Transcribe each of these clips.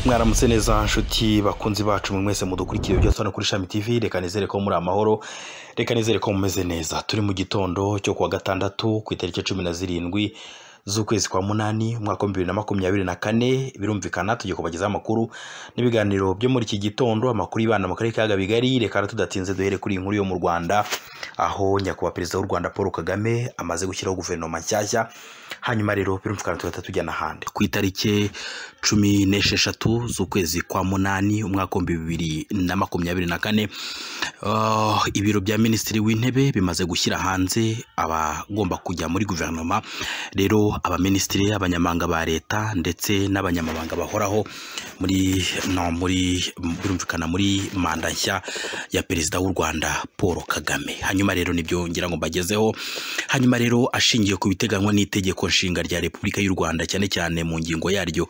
mwaramutse neza nshuti bakunzi bacu mwe mwese mudukurikiye byose hano kuri shami tv reka nizere ko muri amahoro reka nizere ko mumeze neza turi mu gitondo cyo kuwa gatandatu ku itariki cumi na zirindwi z'ukwezi kwa munani umwaka w'ibihumbi bibiri na makumyabiri na kane birumvikana tugiye kubagezaho amakuru n'ibiganiro byo muri iki gitondo amakuru y'ibana mu karere ka Bigari reka na tudatinze duhere kuri iyi nkuru yo mu Rwanda aho nyakubahwa perezida w'u Rwanda Paul Kagame amaze gushyiraho guverinoma nshyashya hanyuma rero birumvikana tugahita tujyana ahandi ku itariki cumi n'esheshatu z'ukwezi kwa munani umwaka w'ibihumbi bibiri na makumyabiri na kane Uh, ibiro bya minisitiri w'intebe bimaze gushyira hanze abagomba kujya muri guverinoma rero abaminisitiri abanyamabanga ba leta ndetse n'abanyamabanga bahoraho muri no muri birumvikana muri manda nshya ya perezida w'u Rwanda Paul Kagame hanyuma rero nibyo ngira ngo mbagezeho hanyuma rero ashingiye ku biteganywa n'itegeko nshinga rya Repubulika y'u Rwanda cyane cyane mu ngingo yaryo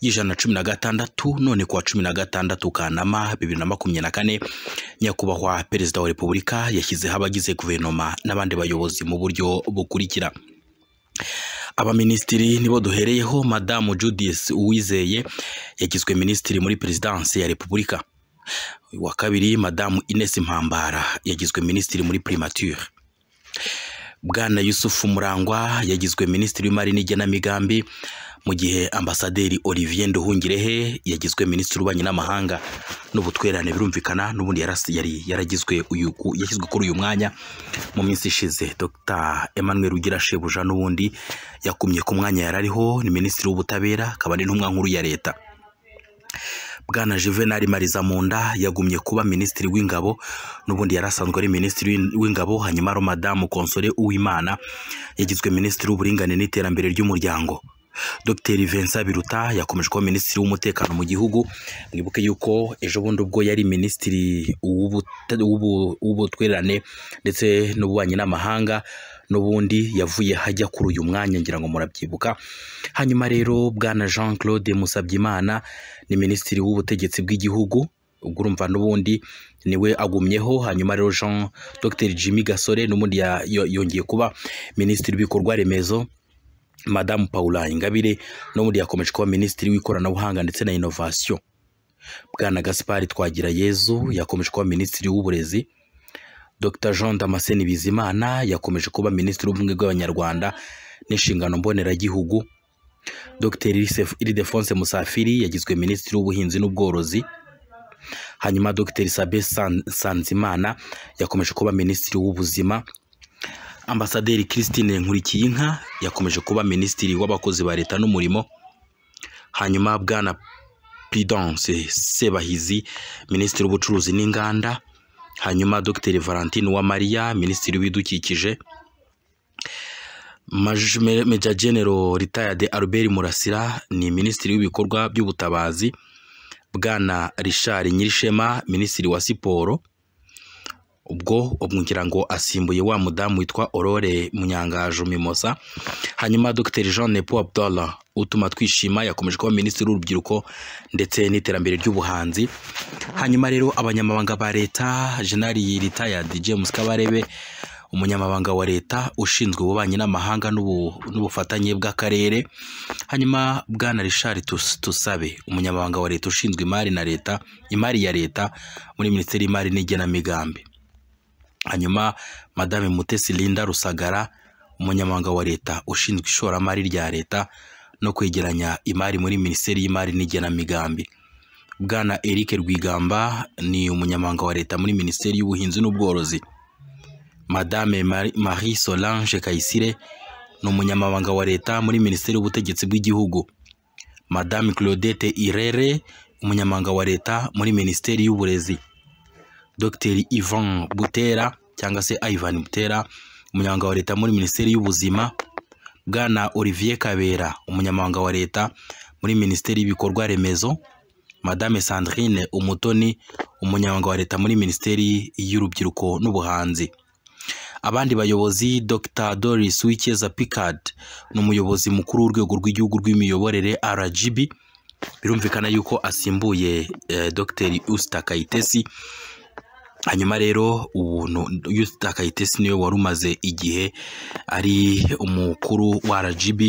y'ijana na cumi na gatandatu none kuwa cumi na gatandatu Kanama bibiri na makumyabiri na kane nyakubahwa perezida wa repubulika yashyizeho abagize guverinoma n'abandi bayobozi mu buryo bukurikira abaminisitiri nibo duhereyeho madamu judith uwizeye yagizwe minisitiri muri perezidansi ya repubulika wa kabiri madamu ines mpambara yagizwe minisitiri muri primature bwana yusufu murangwa yagizwe minisitiri w'imari n'igenamigambi mu gihe ambasaderi olivier nduhungirehe yagizwe minisitiri w'ububanyi n'amahanga n'ubutwererane birumvikana n'ubundi yarasi- yari yaragizwe uyu- ku- yashyizwe kuri uyu mwanya mu minsi ishize dr emmanuel ugira shebuja n'ubundi yakumye ku mwanya yari ariho ni minisitiri w'ubutabera akaba ari n'intumwa nkuru ya leta bwana juvenal mariza munda yagumye kuba minisitiri w'ingabo n'ubundi yari asanzwe ari minisitiri w'in- w'ingabo hanyuma ari madamu konsole uwimana yagizwe minisitiri w'uburinganire n'iterambere ry'umuryango dr vincent biruta yakomeje kuba minisitiri w'umutekano mu gihugu mwibuke yuko ejo bundi ubwo yari minisitiri w'ubute- w'ubu- w'ubutwererane ndetse n'ububanyi n'amahanga n'ubundi yavuye hajya kuri uyu mwanya ngira ngo murabyibuka hanyuma rero bwana jean claude musabyimana ni minisitiri w'ubutegetsi bw'igihugu ubwo urumva n'ubundi niwe agumyeho hanyuma rero jean dr jimmy gasore n'ubundi ya- yo- yongeye kuba minisitiri w'ibikorwa remezo madamu paula ingabire n'ubundi yakomeje kuba minisitiri w'ikoranabuhanga ndetse na inovasiyo bwana gaspari twagira yezu yakomeje kuba minisitiri w'uburezi dr jean damascene bizimana yakomeje kuba minisitiri w'ubumwe bw'abanyarwanda n'inshingano mboneragihugu dr Irisef- iridefonse musafiri yagizwe minisitiri w'ubuhinzi n'ubworozi hanyuma dr sabe San- sanzimana yakomeje kuba minisitiri w'ubuzima ambasaderi christine nkurikiyinka yakomeje kuba minisitiri w'abakozi ba leta n'umurimo hanyuma bwana prudence sebahizi minisitiri w'ubucuruzi n'inganda hanyuma dr valentine uwamariya minisitiri w'ibidukikije Maj- Me- Major General retired Albert Murasira ni minisitiri w'ibikorwa by'ubutabazi bwana Richard Nyirishema minisitiri wa siporo ubwo ngira ngo asimbuye wa mudamu witwa Aurore Munyangajo Mimosa hanyuma Dr Jean Nepo Abdallah utuma twishima yakomeje kuba minisitiri w'urubyiruko ndetse n'iterambere ry'ubuhanzi hanyuma rero abanyamabanga ba leta General retired James Kabarebe umunyamabanga wa leta ushinzwe ububanyi n'amahanga n'ubu- n'ubufatanye bw'akarere hanyuma bwana Richard Tus- Tusabe umunyamabanga wa leta ushinzwe imari na leta imari ya leta muri minisiteri y'imari n'igenamigambi hanyuma madame mutesi linda rusagara umunyamabanga wa leta ushinzwe ishoramari rya leta no kwegeranya imari muri minisiteri y'imari n'igenamigambi bwana eric rwigamba ni umunyamabanga wa leta muri minisiteri y'ubuhinzi n'ubworozi madame Mari- marie solange kayisire ni umunyamabanga wa leta muri minisiteri y'ubutegetsi bw'igihugu madame claudette irere umunyamabanga wa leta muri minisiteri y'uburezi Dr Ivan Butera cyangwa se Ivan Butera umunyamabanga wa leta muri minisiteri y'ubuzima bwana Olivier Kabera umunyamabanga wa leta muri minisiteri y'ibikorwa remezo madame Sandrine Umutoni umunyamabanga wa leta muri minisiteri y'urubyiruko n'ubuhanzi abandi bayobozi Dr Doris Wikeza Picard ni umuyobozi mukuru w'urwego rw'igihugu rw'imiyoborere RGB birumvikana yuko asimbuye eh, Dr Usta Kayitesi hanyuma rero ubuntu Yusta Kayitesi niwe wari umaze igihe ari umukuru wa RGB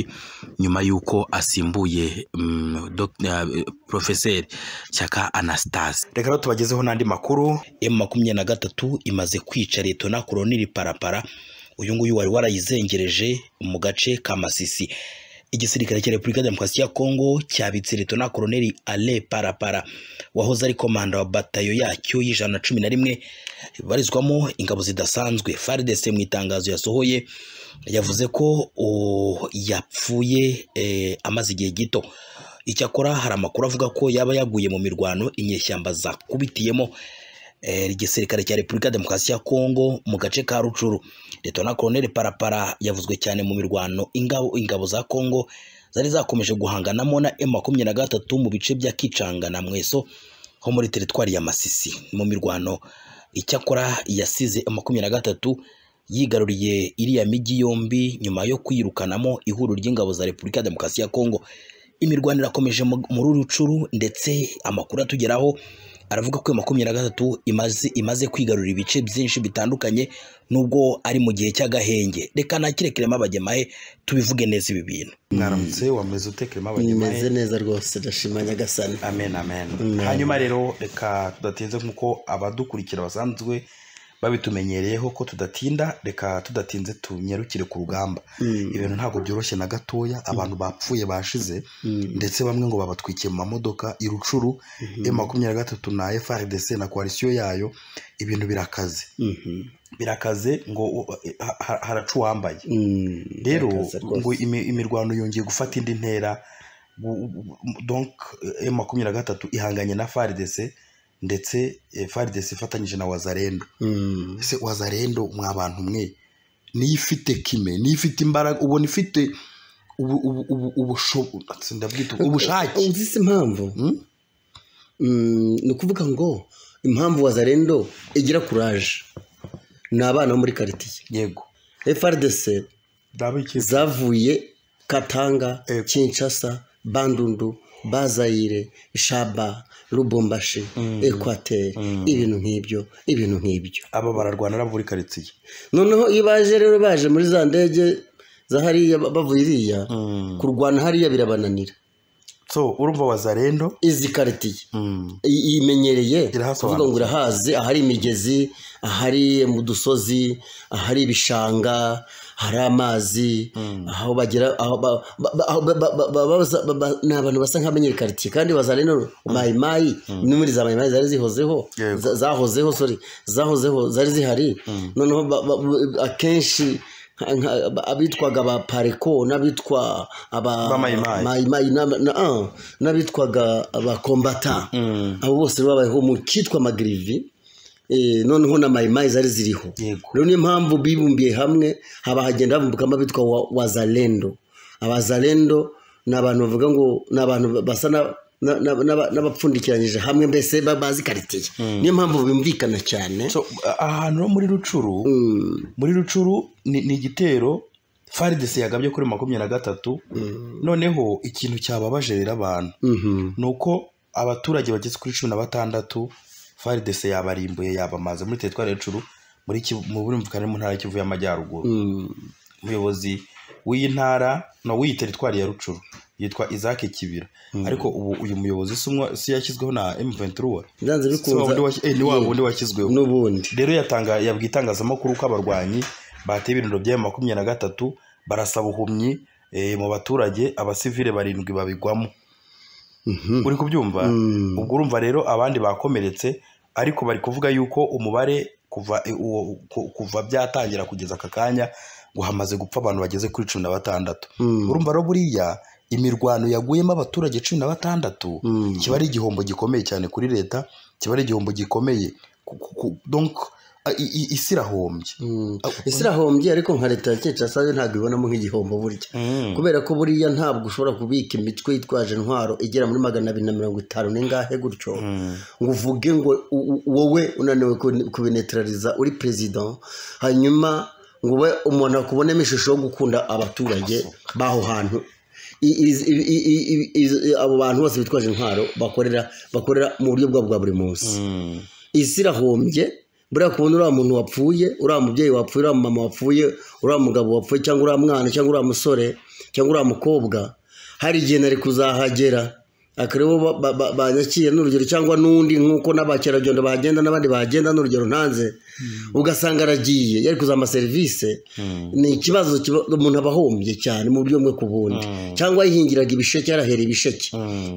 nyuma y'uko asimbuye mm, Dr. eh, Professeur Shyaka Anastase reka rero tubagezeho n'andi makuru M makumyabiri na gatatu imaze kwica Liyetona Koloneli Parapara uyu nguyu wari warayizengereje mu gace ka Masisi igisirikare cya Repubulika ya Demokarasi ya Kongo cyabitse Liyetona Koloneli Ale Parapara wahoze ari komanda wa batayo yacyo y'ijana na cumi na rimwe ibarizwamo ingabo zidasanzwe FARDC mu itangazo yasohoye yavuze ko o, yapfuye eh, amaze igihe gito icyakora hari amakuru avuga ko yaba yaguye mu mirwano inyeshyamba zakubitiyemo eh, igisirikare cya repubulika ya demokarasi ya kongo mu gace ka rucuru letona koloneli parapara yavuzwe cyane mu mirwano ingabo, ingabo za kongo zari zakomeje guhanganamo na m makumyabiri na gatatu mu bice bya kicanga na mweso ho muri teritwari ya masisi mu mirwano icyakora yasize M makumyabiri na gatatu yigaruriye iriya migi yombi nyuma yo kwirukanamo ihuriro ry'ingabo za repubulika ya demokarasi ya kongo imirwano irakomeje mu- muri rucuru ndetse amakuru atugeraho aravuga ko iyo makumyabiri na gatatu imaze, imaze kwigarurira ibice byinshi bitandukanye nubwo ari mu gihe cy'agahenge reka nakirekeremo abagemahe tubivuge neza ibi bintu mwaramutse wameze utekeremo meze abanyamahe neza rwose ndashima nyagasani amen amen Amen. hanyuma rero reka tudatinze nk'uko abadukurikira basanzwe babitumenyereyeho ko tudatinda reka tudatinze tunyarukire ku rugamba Mm, ibintu ntabwo byoroshye na gatoya abantu bapfuye bashize mm, ndetse bamwe ngo babatwikiye mu mamodoka irucuru mhm, e makumyabiri na gatatu na frdc na koalisiyo yayo ibintu birakaze mhm, birakaze ngo u- ha- ha- haraca uwambaye mm, rero birakaze rwose. ngo imi- imirwano yongeye gufata indi ntera Bu- bu- bu- donc e makumyabiri na gatatu ihanganye na frdc ndetse eh, frdc ifatanyije na wazarendo Mm, ese wazarendo mwa bantu mwe niyo ifite kime niyo ifite imbaraga ubona ifite ubu- ubu- ubu- ubusho- ndabwita ubushake Uzi se impamvu Mm? Mm, ni ukuvuga ngo impamvu wazarendo igira kuraje ni abana bo muri karitsiye yego frdc ndabikiza zavuye katanga Ego. kinshasa bandundu bazayire shaba rubombashi ekwateri ibintu nk'ibyo ibintu nk'ibyo aba bararwana nabo muri karitsiye noneho iyo baje rero baje muri za ndege za hariya ba- bavuye iriya kurwana hariya birabananira so urumva wazarendo izi karitsiye i- imenyereye Irahasobanutse. kuvuga ngo irahazi ahari imigezi ahari mu dusozi ahari ibishanga hari amazi aho bagera aho ba- ba- ba- aho ba- ba- ba- ba- baza- ba- ba- ni abantu basa nk'abamenyera karitsiye kandi bazareno mayimayi ni muri za mayimayi zari zihozeho Yego. za- zahozeho sorry zahozeho zari zihari noneho ba- ba- ba- akenshi nka- nka- abitwaga ba pareko n'abitwa aba Ba Mai Mai. mayimayi n'aba- na- ah, n'abitwaga abakombata abo bose rero babayeho mu kitwa magirivi eh, noneho na mayimayi zari ziriho Yego. rero niyo mpamvu bibumbiye hamwe haba hagenda havumbukamo abitwa wa- wazalendo abazalendo ni abantu bavuga ngo ni abantu basa na- na- na- n'aba- n'abapfundikiranyije hamwe mbese ba- bazi karitsiye niyo mpamvu bumvikana cyane so a- ahantu ho muri rucuru muri rucuru ni ni igitero faridesi yagabye kuri makumyabiri na gatatu noneho ikintu cyababaje rero abantu Mhm. ni uko abaturage bageze kuri cumi na batandatu faridesi yabarimbuye yabamaze muri teritwari ya rucuru muri Kivu- mu burumvikane mu ntara ya kivu y'amajyaruguru Mm. umuyobozi w'iyi ntara no w'iyi teritwari ya rucuru yitwa izake kibira ariko ubu uyu muyobozi si umwe- si yashyizweho na m23 byanze Si wa wundi bikunze washyi- eh, ni wa wundi washyizweho n'ubundi rero yatanga yabwiye itangazamakuru ko abarwanyi bateye ibirindiro bya makumyabiri na gatatu barasaba ubuhumyi eh, mu baturage abasivile barindwi babigwamo Mhm. uri kubyumva Mm. ubwo urumva rero abandi bakomeretse ariko bari kuvuga yuko umubare kuva eh, uwo- ku- kuva byatangira kugeza aka kanya ngo hamaze gupfa abantu bageze kuri cumi na batandatu Mm. urumva rero buriya imirwano yaguyemo abaturage cumi na batandatu Mm. kiba ari igihombo gikomeye cyane kuri leta kiba ari igihombo gikomeye Ku- ku- ku- donc a- i- i- isi irahombye Mm. Ah, isi irahombye ariko nka leta ya kinshasa yo ntabwo ibonamo nk'igihombo burya kubera ko buriya ntabwo ushobora kubika imitwe yitwaje intwaro igera muri magana abiri na mirongo itanu n'ingahe gutyo ngo uvuge ngo u- u- wowe unaniwe kubi- kubinetraliza uri perezida hanyuma ngo ube umuntu akubonemo ishusho yo gukunda abaturage b'aho hantu I- i- i- i- i- i- i- abo bantu bose bitwaje intwaro bakorera bakorera mu buryo bwabo bwa buri munsi isi irahombye buriya kubona uriya muntu wapfuye uriya mubyeyi wapfuye uriya mama wapfuye uriya mugabo wapfuye cyangwa uriya mwana cyangwa uriya musore cyangwa uriya mukobwa hari igihe nari kuzahagera akareba banyakiye n'urugero cyangwa n'undi nk'uko n'abakerarugendo bagenda n'abandi bagenda n'urugero ntanze ugasanga aragiye yari kuzaha amaserivisi ni ikibazo umuntu aba ahombye cyane mu buryo bumwe ku bundi cyangwa yihingiraga ibisheke yarahera ibisheke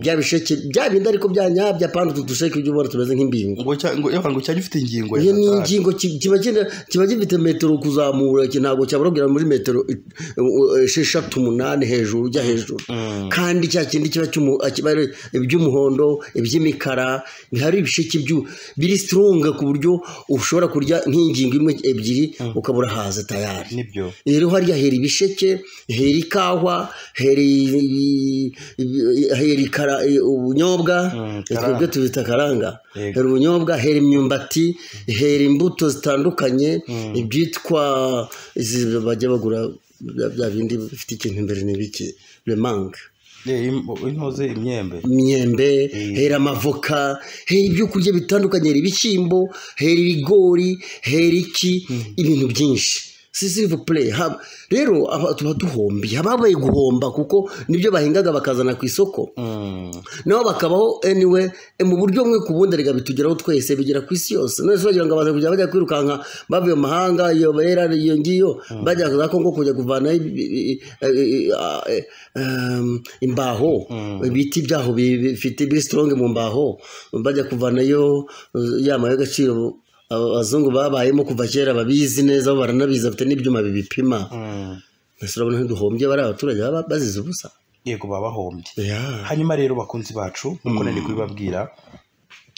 bya bisheke bya bindi ariko byanyabya apana utu dusheke ibyo ubona tumeze nk'imbingo ngo cya- ngo- yaba ngo cyari gifite ingingo iyo ni yatari. ingingo ki- kiba kigenda- kiba gifite metero kuzamura iki ntabwo cyabarabwira muri metero eh, eh, esheshatu umunani hejuru ujya hejuru kandi cya kindi kiba cy'umu- eh, kiba ari iby'umuhondo iby'imikara bihari ibisheke byu- biri siturunga ku buryo ushobora kurya nk'ingingo imwe ebyiri ukabura haza tayari nibyo rero hariya hera ibisheke hera ikahwa hera i- i- hera ikara- i- ubunyobwa karanga. ibyo tubita karanga Yego. hera ubunyobwa hera imyumbati hera imbuto zitandukanye ibyitwa izi bajya bagura bya- bya bindi bifite ikintu imbere ni biki remanga Eh, im- intoze imyembe imyembe hera amavoka hera ibyo kurya bitandukanye hera ibishyimbo hera ibigori hera iki ibintu byinshi sisirivu pure rero aba- tuba duhombiye haba habaye guhomba kuko nibyo bahingaga bakazana ku isoko Mm. nabo bakabaho anyway eh, mu buryo bumwe ku bundi rega bitugeraho twese bigera ku isi yose none se bagira ngo abantu kujya bajya kwirukanka bavuye mu mahanga iyo bera iyo ngiyo bajya za kongo kujya kuvanaho ibi- ibi- eh, eh, um, imbaho ibiti byaho bi- bifite biri sitoronge mu mbaho bajya kuvanayo eh, ya mabuye y'agaciro abazungu babayemo kuva kera babizi neza bo baranabizi bafite n'ibyuma bibipima Mm. mbese urabona ntiduhombye bari abaturage baba bazize ubusa yego baba bahombye yeah. hanyuma rero bakunzi bacu nkuko nari kubibabwira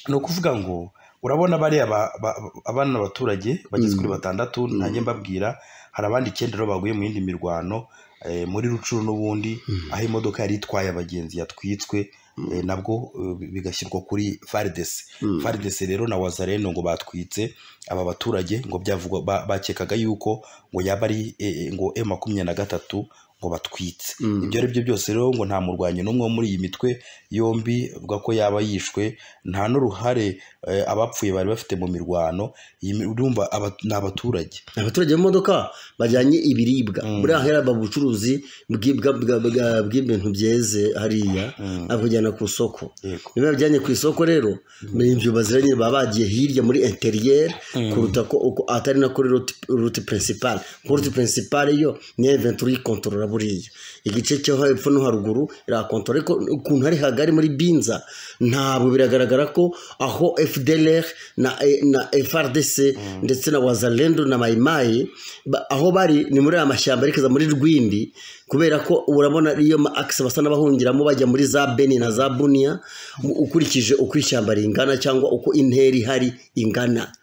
ni ukuvuga ngo urabona bariya ba- ba- abana abaturage bageze kuri batandatu nanjye mbabwira hari abandi icyenda rero baguye mu yindi mirwano eh, muri rucuru n'ubundi aho imodoka yari itwaye abagenzi yatwitswe eh, nabwo eh, bi- bigashyirwa kuri faridesi faridesi rero na wazareno ngo batwitse aba baturage ngo byavugwa ba- bakekaga yuko ngo yaba ari eh, eh, ngo e makumyabiri na gatatu ngo batwitse ibyo ari byo byose rero ngo nta murwanyi n'umwe wo muri iyi mitwe yombi avuga ko yaba yishwe nta n'uruhare eh, abapfuye bari bafite mu mirwano iyi mi- urumva aba- ni abaturage abaturage b'imodoka bajyanye ibiribwa buriya ahera mu bucuruzi bw'i- bwa- bwa- bwa- bw'ibintu byeze hariya akujyana ku isoko Yego. niba yabijyanye ku isoko rero ni ibyo baziranye baba bagiye hirya muri interiyeri kuruta ko uko atari na kuri ruti- ruti pirinsipale kuri ruti pirinsipale yo ni eventuri ikontorora buriya igice cyo hepfo no haruguru irakontorora ariko ukuntu hari hagari muri binza ntabwo biragaragara ko aho fdlr na, na frdc ndetse na wazalendo na mayimayi ba- aho bari ni muri aya mashyamba yerekeza muri rwindi kubera ko urabona iyo ma akisi basa n'abahungiramo bajya muri za beni na za buniya mu- ukurikije uko ishyamba ringana cyangwa uko intera ihari ingana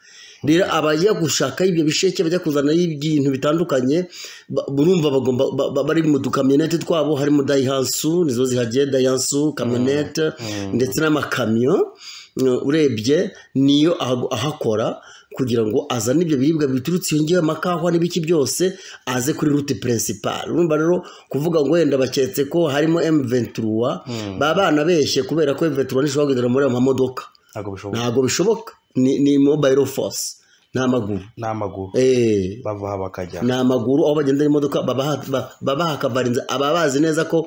rero abajya gushaka ibyo bisheke bajya kuzanaho ibintu bitandukanye ba- urumva bagomba ba- ba- bari mu dukamyonete twabo harimo dayihansu nizo zihagiye dayihansu kamyonete ndetse n'amakamyo mm, urebye niyo ahago- ahakora kugira ngo azane ibyo biribwa biturutse iyo ngiyo amakahwa n'ibiki byose aze kuri rute pirinsipale urumva rero kuvuga ngo wenda baketse ko harimo emuventuruwa baba banabeshye kubera ko emuventuruwa ntishobora kugendera muri ayo mamodoka ntabwo bishoboka ntabwo bishoboka ni, ni mobile force ni amaguru n'amaguru eh, bava aha bakajya ni amaguru aho bagenda imodoka baba ba- baba hakavarinze aba bazi neza ko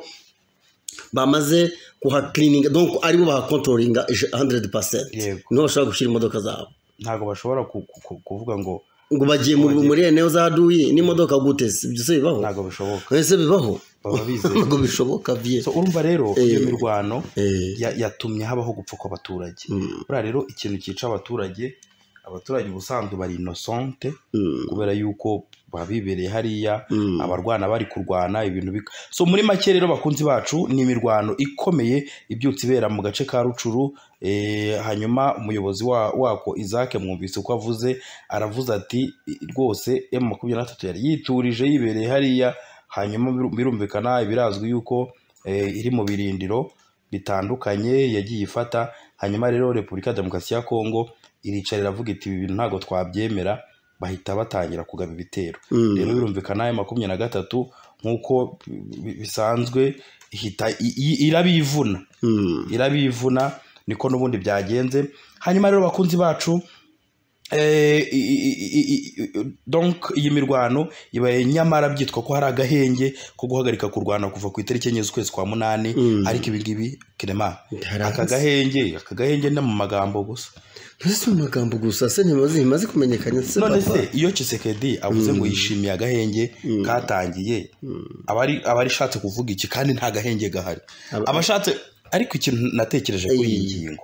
bamaze kuhakirininga donc aribo bahakontrolinga 100% Yego. niho bashobora gushyira imodoka zabo ntabwo bashobora ku- ku- ku- kuvuga ngo ngo bagiye mu- muri eneo za duyi n'imodoka gutese byose bibaho ntabwo bishoboka ese bibaho baba bizeye ntabwo bishoboka vie so urumva rero iyo mirwano Eh. ya- yatumye habaho gupfa kw'abaturage buriya rero ikintu cyica abaturage abaturage ubusanzwe bari inosante kubera yuko babibereye hariya abarwana bari kurwana ibintu bika so muri make rero bakunzi bacu ni imirwano ikomeye ibyutse ibera mu gace ka rucuru eh, hanyuma umuyobozi wa- wako isaac mwumvise uko avuze aravuze ati rwose emu makumyabiri na gatatu yari yiturije yibereye hariya hanyuma biru- birumvikana birazwi yuko eh, iri mu birindiro bitandukanye yagiye ifata hanyuma rero repubulika ya demokarasi ya kongo iricara iravuga iti ibi bintu ntabwo twabyemera bahita batangira kugaba ibitero rero birumvikana ayo makumyabiri na gatatu nk'uko bi- bisanzwe ihita i- i- irabivuna irabivuna niko n'ubundi byagenze hanyuma rero bakunzi bacu Eh, i- i- i- i- i- donc iyi mirwano ibaye nyamara byitwa ko hari agahenge ko guhagarika kurwana kuva ku itariki enye z'ukwezi kwa munani Mm. ariko ibi ngibi kirema Hari aka abazi. gahenge aka gahenge ni mu magambo gusa ntese mu magambo gusa se ntimaze ntimaze kumenyekana se none papa se iyo Tshisekedi avuze ngo yishimiye agahenge katangiye abari abari ishatse kuvuga iki kandi nta gahenge gahari Aba- abashatse ariko ikintu natekereje kuri iyi Ey. ngingo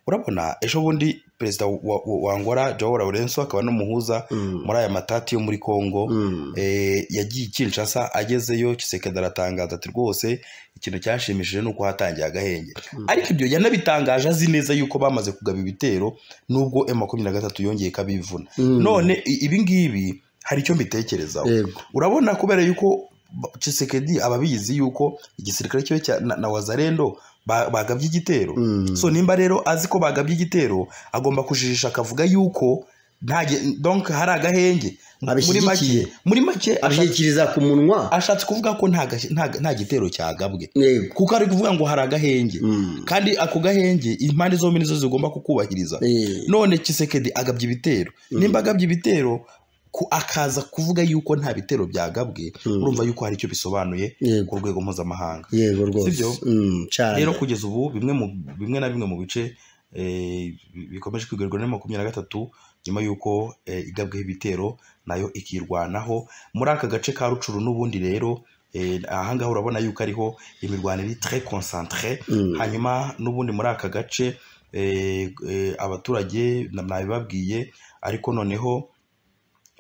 urabona ejo bundi perezida wa- wa- wa Angola Joao Lourenço akaba n'umuhuza muri aya matati yo muri Congo Mm. eh, yagiye Kinshasa agezeyo Tshisekedi aratangaza ati rwose ikintu cyashimishije ni uko hatangiye agahenge ariko ibyo yanabitangaje azi neza yuko bamaze kugaba ibitero nubwo M23 yongeye kabivuna Mm. none i- ibi ngibi hari icyo mbitekerezaho yego urabona kubera yuko ba- Tshisekedi ababizi yuko igisirikare cyo cya na, na Wazalendo ba- bagabye igitero Mm. so nimba rero azi ko bagabye igitero agomba kujijisha akavuga yuko nta ge- donc hari agahenge muri Abishyigikiye. make muri make ashatse- abishyikiriza ku munwa ashatse kuvuga ko nta gash- nta- nta gitero cyagabwe yego kuko ari kuvuga ngo hari agahenge Mm. kandi ako gahenge impande zombi nizo zigomba kukubahiriza Eh, none Tshisekedi agabye ibitero nimba agabye ibitero ku- akaza kuvuga yuko nta bitero byagabwe urumva yuko hari icyo bisobanuye Yego. ku rwego mpuzamahanga yego rwose Sibyo? Mm, cyane rero kugeza ubu bimwe mu bimwe na bimwe mu bice eh, bi- bikomeje kwigarurwa na makumyabiri na gatatu nyuma y'uko eh, igabweho ibitero nayo ikirwanaho muri aka gace ka rucuru n'ubundi rero eh, ahangaha urabona yuko ariho imirwano iri tre concentre Mm. hanyuma n'ubundi muri aka gace eh, eh, abaturage na- nabibabwiye ariko noneho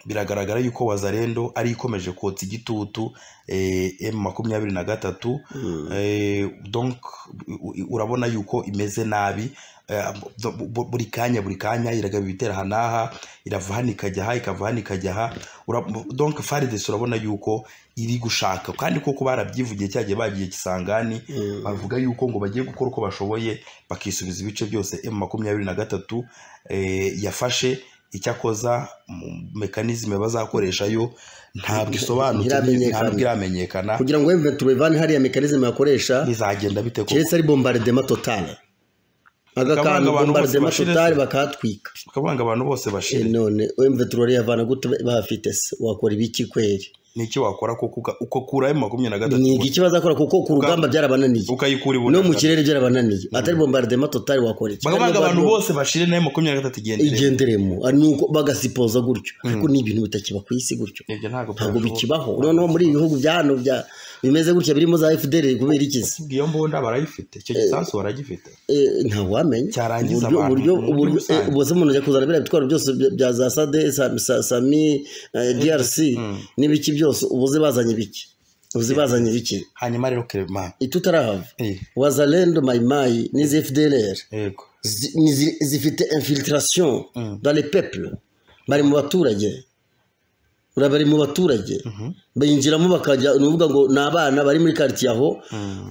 biragaragara yuko wazarendo ari ikomeje kotsa igitutu eh, emu makumyabiri na gatatu Mm. Eh, donc u- u- urabona yuko imeze nabi Eh, bu- bu- buri kanya buri kanya iragaba ibitera aha n'aha irava hano ikajya aha ikava hano ikajya aha Ura- donc farides urabona yuko iri gushaka kandi koko barabyivugiye cyagiye bagiye kisangani Mm. bavuga yuko ngo bagiye gukora uko bashoboye bakisubiza ibice byose emu makumyabiri na gatatu eh, yafashe icyakoza mu- mekanizme bazakoreshayo ntabwo isobanutse Ntiramenyekana. ntabwo iramenyekana kugira ngo wemve turevane hariya mekanizme bakoresha bizagenda bite koko keretse ari bombardema totale aga Bakabanga kantu abantu bose bombardema bashire totale se. bakahatwika ukavuga ngo abantu bose Eh, bashire none wemve turariyavana gute bafite se wakora ibiki kweri ni iki wakora kuko uka- uko kura emu makumyabiri na ni gatatu iki bazakora kuko ku rugamba byarabananiye ukayikura no mu ibunaka kirere byarabananiye atari bombardema totale wakora iki bakavuga Kandi abantu bose bashire na emu makumyabiri na gatatu igendere igenderemo ari nuko bagasipoza gutyo ariko ni ibintu bitakiba ku isi gutyo ibyo ntabwo ntabwo byashoboka. bikibaho noneho muri ibi bihugu bya hano bya bimeze gutya birimo za FDL kubera iki se iyo mbunda barayifite icyo gisasu baragifite Eh, ntawe wamenya Cyarangiza abantu uburyo uburyo muri uburyo rusange. eh, ubwo se umuntu ajya kuzana biriya bitwaro byose bya- bya za sade Sa- Sa- sami eh, DRC n'ibiki byose ubuze bazanye biki ubuze bazanye biki hanyuma rero kerema itutarahava Eh, wazalendo mayimayi n'izi FDLR yego zi- ni zi- zifite infiltration dans les peuples bari mu baturage Ura- bari mu baturage binjiramo bakajya ni ukuvuga ngo ni abana bari muri karitsiye aho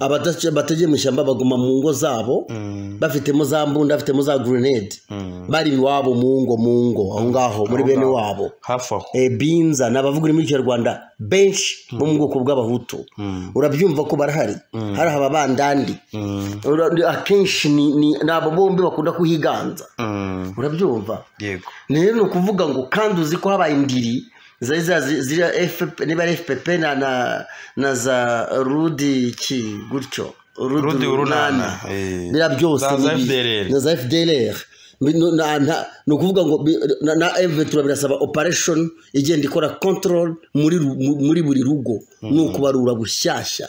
abadace- bategeye mu ishyamba baguma mu ngo zabo bafitemo za mbunda bafitemo za grenade bari iwabo mu ngo mu ngo aho ngaho muri Aho bene ngaho. wabo hafi aho e, binza ni abavuga ururimi rw'ikinyarwanda benshi bo mu bwoko bw'abahutu urabyumva ko barahari hari aba bandandi Ura- akenshi ni ni- ni abo bombi bakunda kuhiganza Mm, urabyumva yego rero ni ukuvuga ngo kandi uzi ko habaye indiri zari za- zi- ziriya FP niba ari fpp na na na za rudi ki gutyo Rudi urunana, eh. biriya byose Za- za ni bi- FDLR. na za fdlr Bi- no- na- na- ni ukuvuga ngo bi- na- na mventura birasaba operation igenda ikora control muri ru- mu- muri buri rugo ni ukubarura bushyashya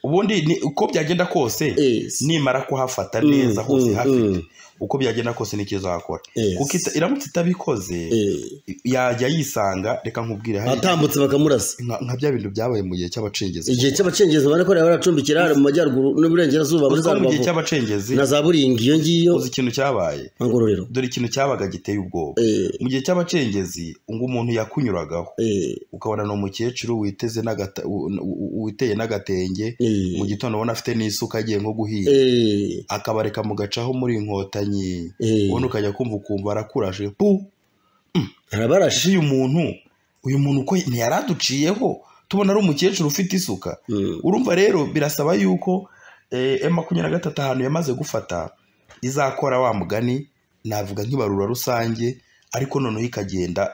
ubundi ni uko byagenda kose Yes. nimara kuhafata neza hose mm, hafite uko byagenda kose nicyo izakora Yes. kuko ita- iramutse itabikoze Eh, yajya yisanga reka nkubwire hari atambutse bakamurasa nka nka bya bintu byabaye mu gihe cy'abacengezi igihe cy'abacengezi ubona ko baracumbikira hano mu majyaruguru n'uburengerazuba muri Uzi za ko mu gihe rubavu cy'abacengezi na za buringi iyo ngiyo uzi ikintu cyabaye ngororero dore ikintu cyabaga giteye ubwoba Eh. mu gihe cy'abacengezi ngo umuntu yakunyuragaho Eh, ukabona ni umukecuru witeze n'agata- u- u- witeye n'agatenge Eh. mu gitondo ubona afite n'isuka agiye nko guhinga eh, akabareka mugacaho muri inkotanyi Eh. ubundi ukajya kumva ukumva arakurashe pu arabarashe ese uyu muntu uyu muntu uko ntiyari aduciyeho tubona ari umukecuru ufite isuka Mm. urumva rero birasaba yuko eh, M makumyabiri na gatatu ahantu yamaze gufata izakora wa mugani navuga nk'ibarura rusange ariko noneho ikagenda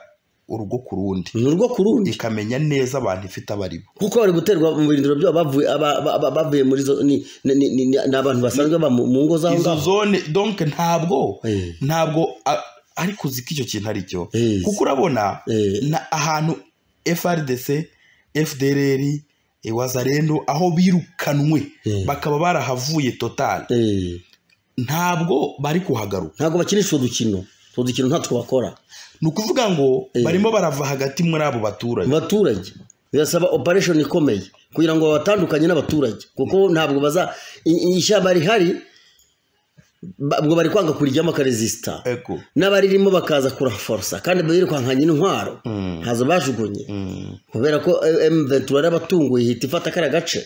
urugo ku rundi ni urwo ku rundi ikamenya neza abantu ifite abaribo kuko bari guterwa mu birindiro byabo bavuye aba- aba- aba- bavuye muri zo ni ni- ni- ni- ni abantu basanzwe baba mu mu ngo z'aho izo ngaho zone donc ntabwo Eh. ntabwo a- ariko uzi ko icyo kintu ari cyo Eh. kuko urabona Eh. na ahantu frdc fdrr eh, wazarendo aho birukanwe Eh. bakaba barahavuye total Eh, ntabwo bari kuhagaruka ntabwo bakinisha utwo dukino utwo dukino ntatwo bakora ni ukuvuga ngo Eh. barimo barava hagati muri abo baturage mu baturage birasaba operation ikomeye kugira ngo babatandukanye n'abaturage kuko ntabwo baza i- i- ishyamba rihari ba- ubwo bari kwanga kurijyamo akaresisita eko n'abaririmo bakaza kuraforosa kandi birukankanye intwaro Mm. ntazo bajugunye Mm. kubera ko M23 yarabatunguye ihita ifata kariya gace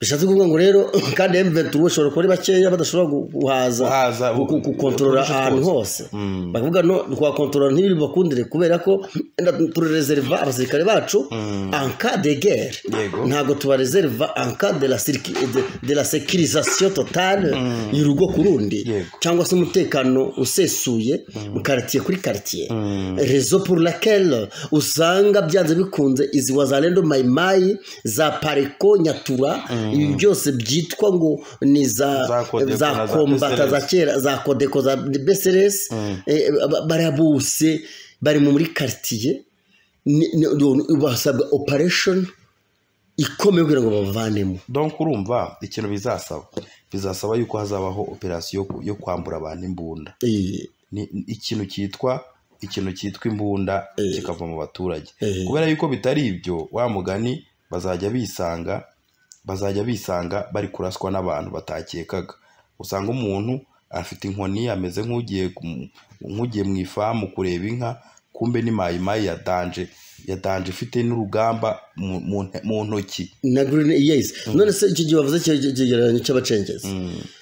bishatse kuvuga ngo rero kandi M23 bashobora kuba ari bakeya badashobora gu- guhaza Guhaza, ku- gukontorora uduce ahantu twose. hose Mm. bakavuga no twakontorora ntibiri bakundire kubera ko wenda turareserva abasirikare bacu Mm. en cas de guerre Yego. ntabwo tubareserva en cas de la circu- de, de la sécurisation totale y'urugo ku rundi Yego. cyangwa se umutekano usesuye mu quartier kuri quartier rezo pour laquelle usanga byanze bikunze izi wazalendo mayimayi za pareko nyatura ibi byose byitwa ngo ni za Za Codeco za na za kombata BCLS. za kera za kodeko za beseresi barabuse bari muri quartier ni- ni- ni- basabwa operation ikomeye kugira ngo babavanemo donc urumva ikintu bizasaba bizasaba yuko hazabaho operasiyo yo ku- yo kwambura abantu imbunda Eh, ni ni ikintu cyitwa ikintu cyitwa imbunda kikava mu baturage Eh. kubera yuko bitari ibyo wa mugani bazajya bisanga bazajya bisanga bari kuraswa n'abantu batakekaga usanga umuntu afite inkoni ameze nk'ugiye ku- nk'ugiye mu ifamu kureba inka kumbe ni mayimayi ya danje ya danje ifite n'urugamba mu- mu nte- mu ntoki na green yes none se iki gihe bavuze icyo icyo kigereranyo cy'abacengezi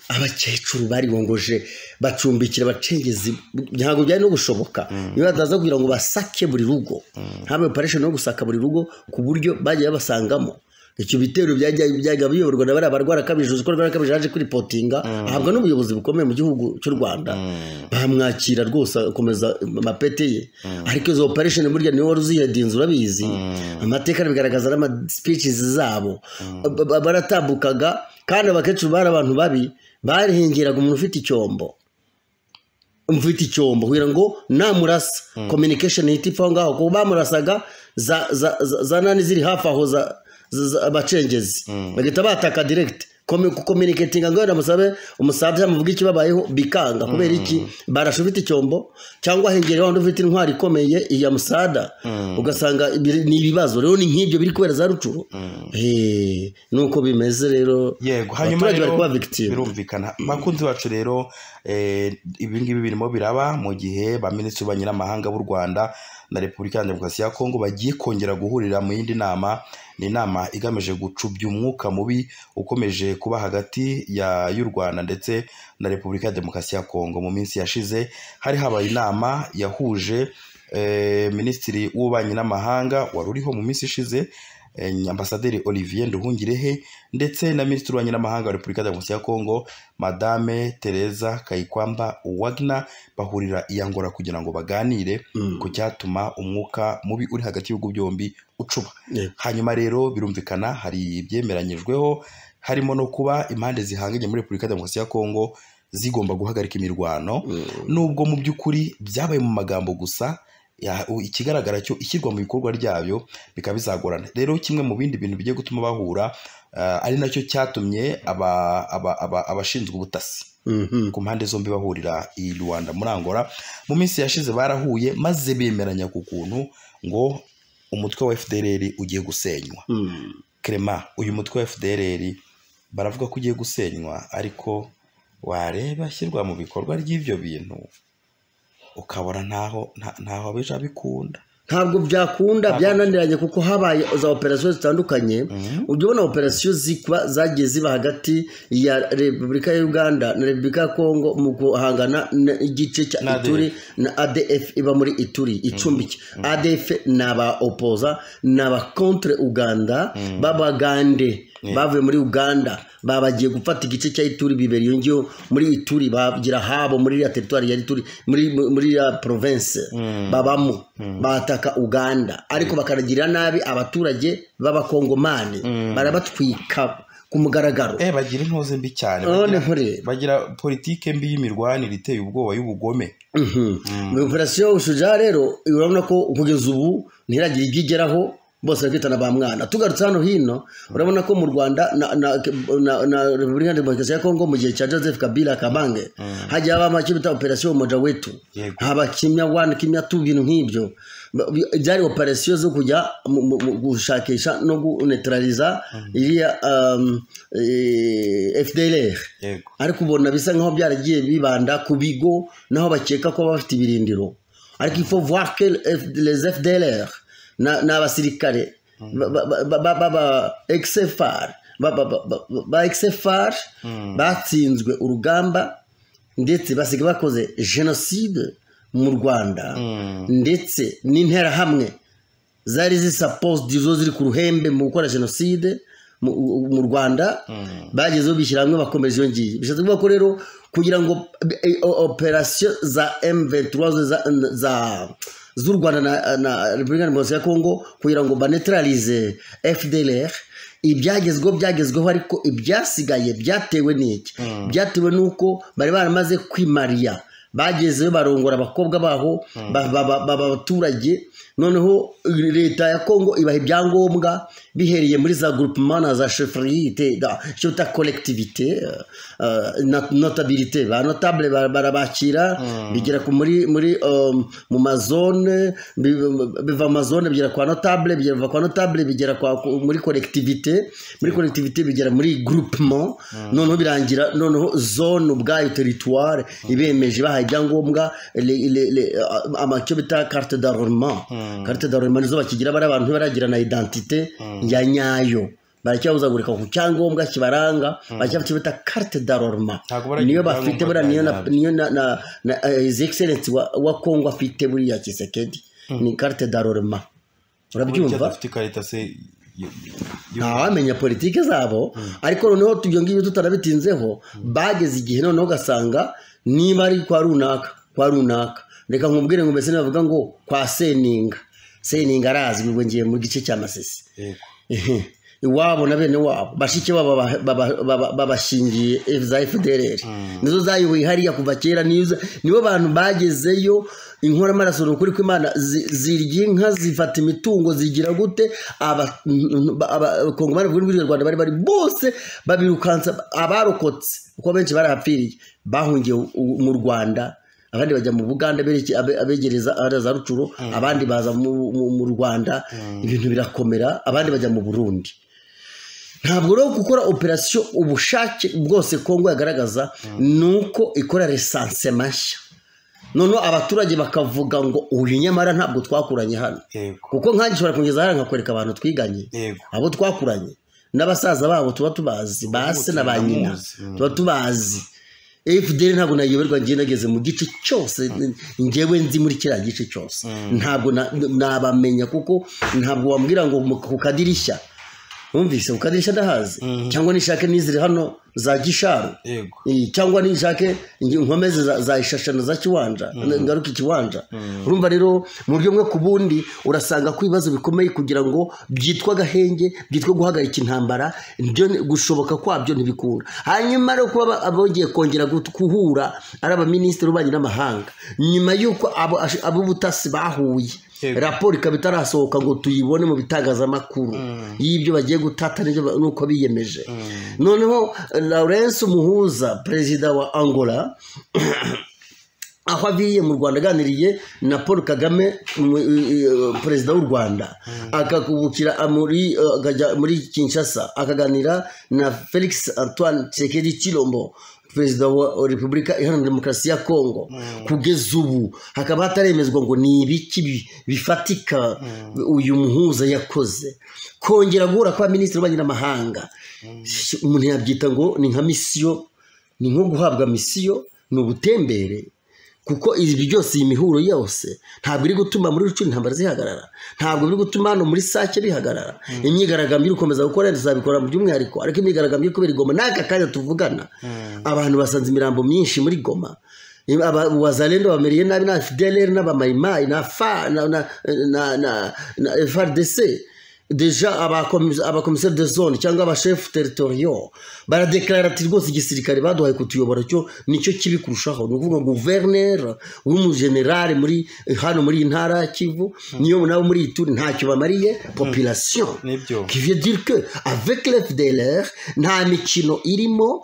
abakecuru baribongoje bacumbikira abacengezi ntabwo byari no gushoboka iyo bataza kugira ngo basake buri rugo habaye operation yo gusaka buri rugo ku buryo bagiye babasangamo icyo bitero byajya- byajyaga biyoborwa na bariya barwara kabije uzi ko barwara kabije yaje kuripotinga ahabwa n'ubuyobozi bukomeye mu gihugu cy'u rwanda bamwakira rwose akomeza amapete ye ariko izo operation burya niwe wari uzihedinze urabizi amateka arabigaragaza n'amaspeeches zabo Ba- ba- baratambukaga kandi abakecuru bari abantu babi barihengeraga umuntu ufite icyombo mfite icyombo kugira ngo namurasa communication ihita ipfa aho ngaho kuko bamurasaga za za za- za nani ziri hafi aho za za- za- abacengezi bagahita bataka direct Komi- kucommunicatinga ngo wenda musabe umusaza amuvuga ikibabayeho bikanga kubera iki barashe ufite icyombo cyangwa hengereho undi ufite intwari ikomeye iya musada ugasanga ibiri- ni ibibazo rero ni nk'ibyo biri kubera za rucuru Eh, nuko bimeze rero yego hanyuma abaturage bari rero kuba victim birumvikana bakunzi bacu rero eh, ibi ngibi birimo biraba mu gihe baminisitiri b'abanyamahanga b'u rwanda na repubulika ya demokarasi ya kongo bagiye kongera guhurira mu yindi nama ni inama igamije gucubya umwuka mubi ukomeje kuba hagati ya- y'u rwanda ndetse na repubulika ya demokarasi ya kongo mu minsi yashize hari habaye inama yahuje eh, minisitiri w'ububanyi n'amahanga wari uriho mu minsi ishize eh, ambasaderi olivier nduhungirehe ndetse na minisitiri w'abanyamahanga wa repubulika ya demokarasi ya kongo madame tereza kayikwamba wagner bahurira i angola kugira ngo baganire ku cyatuma umwuka mubi uri hagati y'ibihugu byombi ucuba Yego. hanyuma rero birumvikana hari ibyemeranyijweho harimo no kuba impande zihanganye muri repubulika ya demokarasi ya kongo zigomba guhagarika imirwano nubwo mu by'ukuri byabaye mu magambo gusa ya- u- ikigaragara cyo ishyirwa mu bikorwa ryabyo bikaba bizagorana rero kimwe mu bindi bintu bigiye gutuma bahura ah, ari nacyo cyatumye aba- aba- aba- abashinzwe ubutasi Mhm. ku mpande zombi bahurira i rwanda muri angola mu minsi yashize barahuye maze bemeranya ku kuntu ngo umutwe wa fdrr ugiye gusenywa Mm. Clement uyu mutwe wa fdrr baravuga ko ugiye gusenywa ariko wareba ashyirwa mu bikorwa ry'ibyo bintu ukabona ntaho nta- ntaho bija bikunda ntabwo byakunda byananiranye kuko habaye za operasiyo zitandukanye ujya ubona operasiyo zikuba zagiye ziba hagati ya repubulika ya uganda na repubulika ya kongo mu guhangana n'igice cya Na ADF. ituri na adf iba muri ituri icumbiki adf ni aba opoza ni aba contre uganda b'abagande bavuye muri uganda babagiye gufata igice cya ituri bibera iyo ngiyo muri ituri bagira habo muri iriya teritwari ya ituri muri muri iriya province babamo bataka uganda ariko bakanagirira nabi abaturage b'abakongomani barabatwika ku mugaragaro eh bagira intuze mbi cyane none bagira- nkureba bagira politike mbi y'imirwanire iteye ubwoba y'ubugome mu operasiyo ushuja rero urabona ko kugeza ubu ntiragira ibyo igeraho bose bari kwitana ba mwana tugarutse hano hino urabona ko mu rwanda na- na- na na repubulika demokarasi ya kongo mu gihe cya joseph kabila kabange hagiye habamo icyo bita operasiyo moja wetu Yego. haba kimya wani kimya tu ibintu nk'ibyo Ba- bi- byari operasiyo zo kujya mu- mu- mu gushakisha no gunetraliza iriya um, eh, fdlr yego ariko ubona bisa nkaho byaragiye bibanda ku bigo naho bakeka ko baba bafite ibirindiro ariko ifo voir que F- les fdlr na- ni abasirikare ba- ba- ba- ba- ba- ba XFR, ba- ba- ba- ba- ba exfr batsinzwe urugamba ndetse basiga bakoze jenoside mu rwanda ndetse n'interahamwe zari zisapose izo ziri ku ruhembe mu gukora jenoside mu mu rwanda bagezeho bishyira hamwe bakomeje iyo ngiyo bishatse kuvuga ko rero kugira ngo eh, o- operasiyo za M23 zo za- za z'u rwanda na- na repubulika ya demokarasi ya kongo kugira ngo banetralize fdlr ibyagezweho byagezweho ariko ibyasigaye byatewe n'iki byatewe n'uko bari baramaze kwimariya bagezeyo barongora abakobwa baho ba- ba- ba- baba abaturage noneho leta ya kongo ibaha ibyangombwa bihereye muri za groupement na za chefriyite icyo bita collectivité euh, na- notabilité ba notable ba- barabakira bigera ku muri muri um, mu mazone bi- biva mu mazone bigera kwa notable bigera kwa notable bigera kwa ku- muri collectivité muri collectivité bigera muri groupement noneho birangira noneho zone ubwayo territoire ibemeje bahaye ibyangombwa le- le- le- ama- icyo bita carte d'arrondement carte d'arrondement nizo bakigira bari abantu baragira na identité ya nyayo baracyabuzagurika ku cyangombwa kibaranga baracyafite icyo bita carte d'arrondement Ntabwo baragira niyo bafite ibyangombwa buriya niyo na- bya niyo na na na eh, his excellency wa, wa kongo afite buriya kisekedi ni carte d'arrondement Burya urabyumva dufite ikarita se yo- yo- ntawamenya politiki zabo ariko noneho tu- ibyo ngibyo tutarabitinzeho bageze igihe noneho ugasanga niba ari kwa runaka kwa runaka reka nkubwire ngo mbese navuga ngo kwa seninga seninga arazwi ubwo ngiye mu gice cya masisi yego Ehe. iwabo na bene wabo bashiki babo baba- baba- baba- babashingiye za fdr nizo zayoboye hariya kuva kera nizo- nibo bantu bagezeyo inkoramaraso ni ukuri kw'imana zi- zirya inka zifata imitungo zigira gute Aba- n- ba- abakongomani b'u rwanda bari bari bose babirukansa abarokotse kuko benshi barahapfiriye bahungiye u- u- mu rwanda abandi bajya mu buganda bereke- abe- abegereza ariya za rucuro abandi baza mu- mu mu rwanda ibintu birakomera abandi bajya mu burundi ntabwo rero gukora operasiyo ubushake bwose kongo yagaragaza ni uko ikora resanse mashya noneho abaturage bakavuga ngo uyu nyamara ntabwo twakuranye hano yego kuko nkanjye ushobora kungeza hariya nkakwereka abantu twiganye yego abo twakuranye n'abasaza babo tuba tubazi ba se na ba nyina turamuzi. tuba tubazi fdr ntabwo nayoberwa ngiye nageze mu gice cyose ngewe nzi muri kiriya gice cyose ntabwo na- nabamenya kuko ntabwo wambwira ngo mu- ku kadirishya wumvise ku kadirishya ndahazi cyangwa nishake n'iziri hano za gisharu yego Eh, cyangwa nishake ingi- nkomeze za- za ishashano za kiwanja ngaruka ikiwanja urumva rero mu buryo bumwe ku bundi urasanga ko ibibazo bikomeye kugira ngo byitwa agahenge byitwa guhagarika intambara byo ni- gushoboka kwabyo ntibikunda hanyuma rero kuba ba- abongeye kongera gut- guhura ari abaminisitiri b'ububanyi n'amahanga nyuma y'uko abo- ash- ab'ubutasi bahuye Yego. raporo ikaba itarasohoka ngo tuyibone mu bitangazamakuru y'ibyo bagiye gutata n'ibyo ba- n'uko biyemeje noneho lawrence muhuza perezida wa angola aho abiye mu rwanda aganiriye na paul kagame mu- eh, perezida w'u rwanda akakubukira muri eh, akajya muri kinshasa akaganira na felix antoine tshisekedi chilombo perezida wa repubulika iharanira demokarasi ya kongo kugeza ubu hakaba hataremezwa ngo ni ibiki bi- bifatika uyu muhuza yakoze kongera guhura kw'abaminisitiri b'ububanyi n'amahanga umuntu yabyita ngo ni nka misiyo ni nko guhabwa misiyo ni ubutembere kuko ibi byose iyi mihuro yose ntabwo iri gutuma muri rucuri intambara zihagarara ntabwo biri gutuma hano muri sake bihagarara imyigaragambyo iri gukomeza gukora tuzabikora mu by'umwihariko ariko imyigaragambyo kubera igoma n'aka kanya tuvugana abantu basanze imirambo myinshi muri goma wazalendo bamereye nabi na fdlr n'abamayimayi na fa na na na na na frdc deja abakomiseri de zone cyangwa abashefu teritoriyo baradeklarara ati rwose igisirikare baduhaye kutuyobora cyo nicyo kibi kurushaho ni ukuvuga guverineri w'umujenerali muri hano muri iyi ntara ya kivu niyo nabo muri iyi turi ntacyo bamariye population kiviye dirike avec l'fdlr nta mikino irimo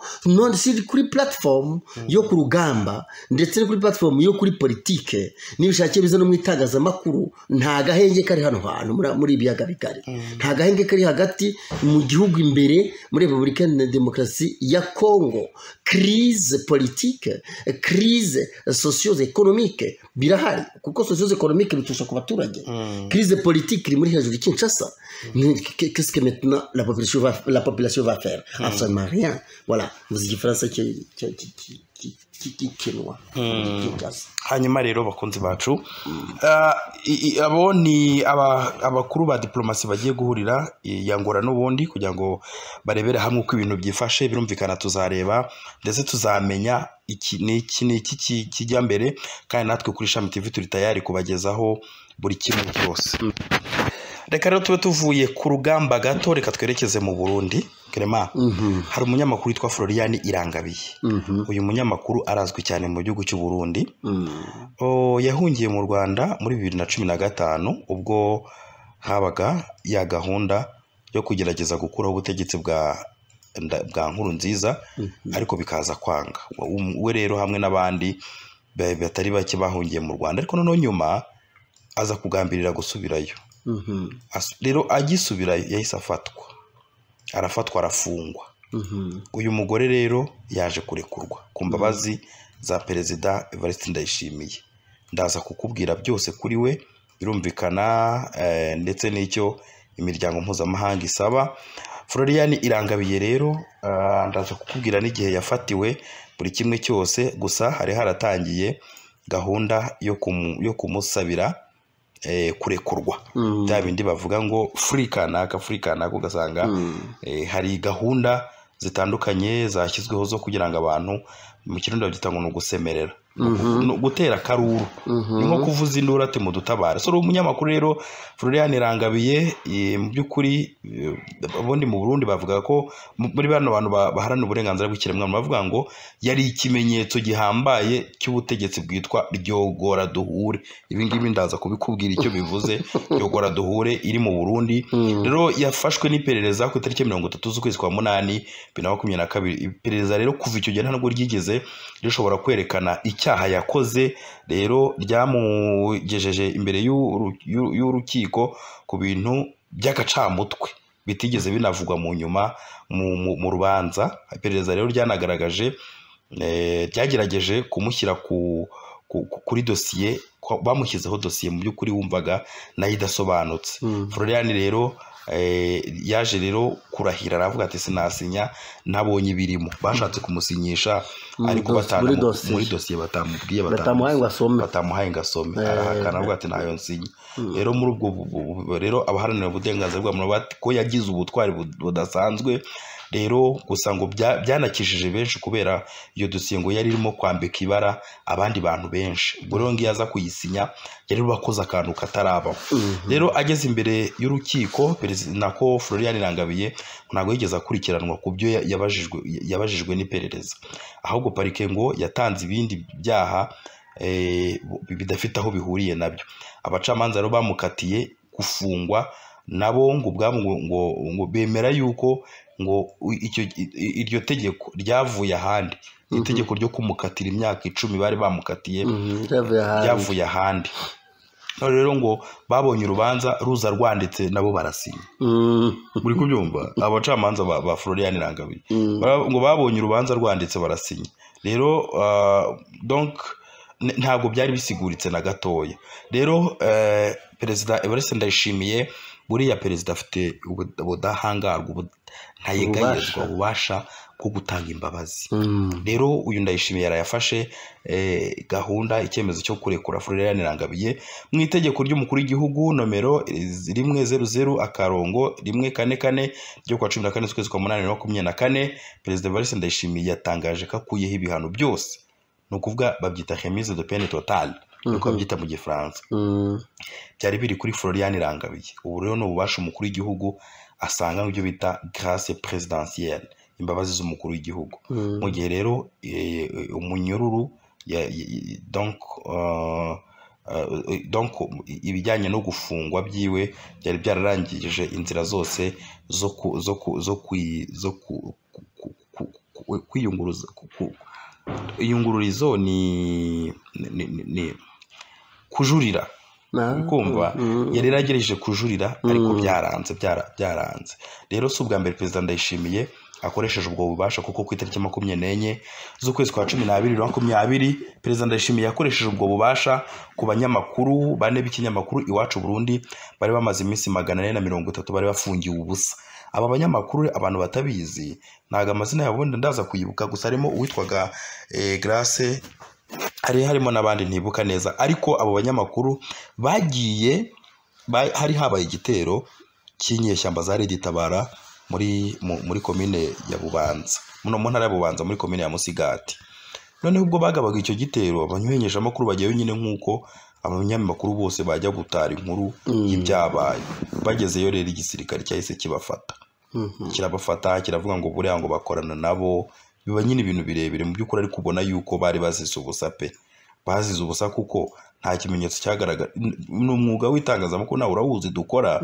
si kuri platform yo ku rugamba ndetse no kuri platform yo kuri politike n'ibishakiye biza no mu itangazamakuru nta gahenge kari hano hantu muri ibiyaga bigari nta gahenge kari hagati mu gihugu imbere muri repubulika iharanira demokarasi ya kongo kirize politike kirize sosiyo ekonomike birahari kuko sosiyo ekonomike bitusha ku baturage kirize politike iri muri hejuru kinshasa kesike metuna la population va faire absolument rien voilà muzi igifaransa kikinwa hanyuma rero bakunzi bacu abo ni abakuru ba diporomasi bagiye guhurira yangora n'ubundi kugira ngo barebere hamwe uko ibintu byifashe birumvikana tuzareba ndetse tuzamenya iki ni iki kijya mbere kandi natwe kuri shami TV turi tayari kubagezaho buri kimwe cyose reka rero tube tuvuye ku rugamba gato reka twerekeze mu burundi kerema hari umunyamakuru witwa florian irangabiye uyu munyamakuru arazwi cyane mu gihugu cy'u burundi yahungiye mu rwanda muri bibiri na cumi na gatanu ubwo habaga ya gahunda yo kugerageza gukuraho ubutegetsi bwa bwa nkuru nziza ariko bikaza kwanga we rero hamwe n'abandi batari bake bahungiye mu rwanda ariko noneho nyuma aza kugambirira gusubirayo rero agisubirayo yahise afatwa arafatwa arafungwa uyu mugore rero yaje kurekurwa ku mbabazi za perezida evariste ndayishimiye ndaza kukubwira byose kuri we birumvikana ndetse n'icyo imiryango mpuzamahanga isaba florian irangabiye rero ndaza kukubwira n'igihe yafatiwe buri kimwe cyose gusa hari haratangiye gahunda yo kumusabira kurekurwa bya bindi bavuga ngo furi kanaka furi kanaka ugasanga hari gahunda zitandukanye zashyizweho zo kugira ngo abantu mu kirundo babyita ngo ni ugusemerera gutera akaruru ni nko kuvuza induru ati mudutabare so umunyamakuru rero florian irangabiye mu by'ukuri ubundi mu burundi bavuga ko muri bano bantu baharana uburenganzira bw'ikiremwamuntu bavuga ngo yari ikimenyetso gihambaye cy'ubutegetsi bwitwa ryogora duhure ibi ngibi ndaza kubikubwira icyo bivuze ryogora duhure iri mu burundi rero yafashwe n'iperereza ku itariki mirongo itatu z'ukwezi kwa munani bibiri na makumyabiri na kabiri iperereza rero kuva icyo gihe ntabwo ryigeze rishobora kwerekana icyaha yakoze rero ryamugejeje imbere y'urukiko ku bintu by'agacamutwe bitigeze binavugwa mu nyuma mu rubanza iperereza rero ryanagaragaje ryagerageje kumushyira kuri dosiye bamushyizeho dosiye mu by'ukuri wumvaga nayo idasobanutse florian rero yaje rero kurahira aravuga ati sinasinya ntabonye ibirimo bashatse kumusinyisha ariko muri dosiye batamubwiye batamuhaye ngo asome arahakana avuga ati ntayo nsinya rero muri ubwo rero abaharanira uburenganzira bwa muntu ko yagize ubutwari budasanzwe rero gusa ngo byanakishije benshi kubera iyo dosiye ngo yari irimo kwambika ibara abandi bantu benshi ubwo rero ngiyo aza kuyisinya yari wakoze akantu katarabaho rero ageze imbere y'urukiko nako florian irangabiye ntabwo yigeze akurikiranwa ku byo yabajijwe n'iperereza ahubwo parike ngo yatanze ibindi byaha bidafite aho bihuriye nabyo abacamanza rero bamukatiye gufungwa nabo ngo ubwabo ngo bemera yuko ngo iryo tegeko ryavuye ahandi itegeko ryo kumukatira imyaka icumi bari bamukatiye ryavuye ahandi none rero ngo babonye urubanza ruza rwanditse nabo barasinya muri kubyumva abacamanza ba florian irangabiye ngo babonye urubanza rwanditse barasinya rero donc ntabwo byari bisiguritse na gatoya rero perezida evariste ndayishimiye buriya perezida afite ubu- ubudahangarwa ubu- ntayegayezwa ububasha bwo gutanga imbabazi rero uyu ndayishimiye yarayafashe eh, gahunda icyemezo cyo kurekura Florian Rangabiye mu itegeko ry'umukuru w'igihugu nomero eh, rimwe zeru zeru akarongo rimwe kane kane ryo kuwa cumi na kane z'ukwezi kwa munani bibiri na makumyabiri na kane perezida Evariste Ndayishimiye yatangaje ko akuyeho ibihano byose ni ukuvuga babyita remise de peine totale niko babyita mu gifaransa byari biri kuri Florian Rangabiye ubu rero ni ububasha umukuru w'igihugu asanga mu byo bita grace presidentielle imbabazi z'umukuru w'igihugu mu gihe rero eh, umunyururu ya- ya- ya- donc uh, uh, donc ibijyanye no gufungwa byiwe byari byararangije inzira zose zo ku- zo ku- zo kwi- zo ku- ku- ku- ku- ku- kwiyunguruza ku- ku- iyungururizo ni ni- ni- ni- kujurira kumva yari yaragerageje kujurira ariko byaranze byara- byaranze rero si ubwa mbere perezida ndayishimiye akoresheje ubwo bubasha kuko ku itariki makumyabiri n'enye z'ukwezi kwa cumi n'abiri bibiri na makumyabiri perezida ndayishimiye yakoresheje ubwo bubasha ku banyamakuru bane b'ikinyamakuru iwacu Burundi bari bamaze iminsi magana ane na mirongo itatu bari bafungiwe ubusa aba banyamakuru abantu batabizi ntabwo amazina yabo wenda ndaza kuyibuka gusa harimo uwitwaga eh, Grace hari harimo n'abandi ntibuka neza ariko abo banyamakuru bagiye ba- hari habaye igitero cy'inyeshyamba za Lady Tabara muri mu- muri komine ya Bubanza muno mu ntara ya Bubanza muri komine ya Musigati noneho ubwo bagabaga icyo gitero abamenyeshamakuru bagiye nyine nk'uko abanyamakuru bose bajya gutara inkuru y'ibyabaye bagezeyo rero igisirikare cyahise kibafata kirabafata kiravuga ngo buriya ngo bakorana nabo biba nyine ibintu birebire mu by'ukuri ariko ubona yuko bari bazize ubusa pe bazize ubusa kuko nta kimenyetso cyagaragara ni umwuga w'itangazamakuru nawe urawuzi dukora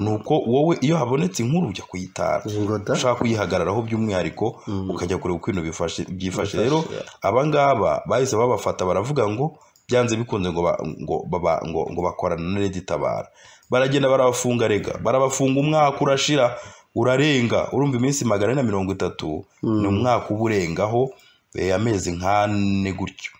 ni uko wowe iyo habonetse inkuru ujya kuyitara ingoda ushaka kuyihagararaho by'umwihariko ukajya kureba uko ibintu bifashe- byifashe rero abangaba bahise babafata baravuga ngo byanze bikunze ngo ba- ngo baba- ngo ngo bakorana na Lady Tabara baragenda barabafunga rega barabafunga umwaka urashira urarenga urumva iminsi magana ane na mirongo itatu ni umwaka uba urengaho eh, amezi nk'ane gutyo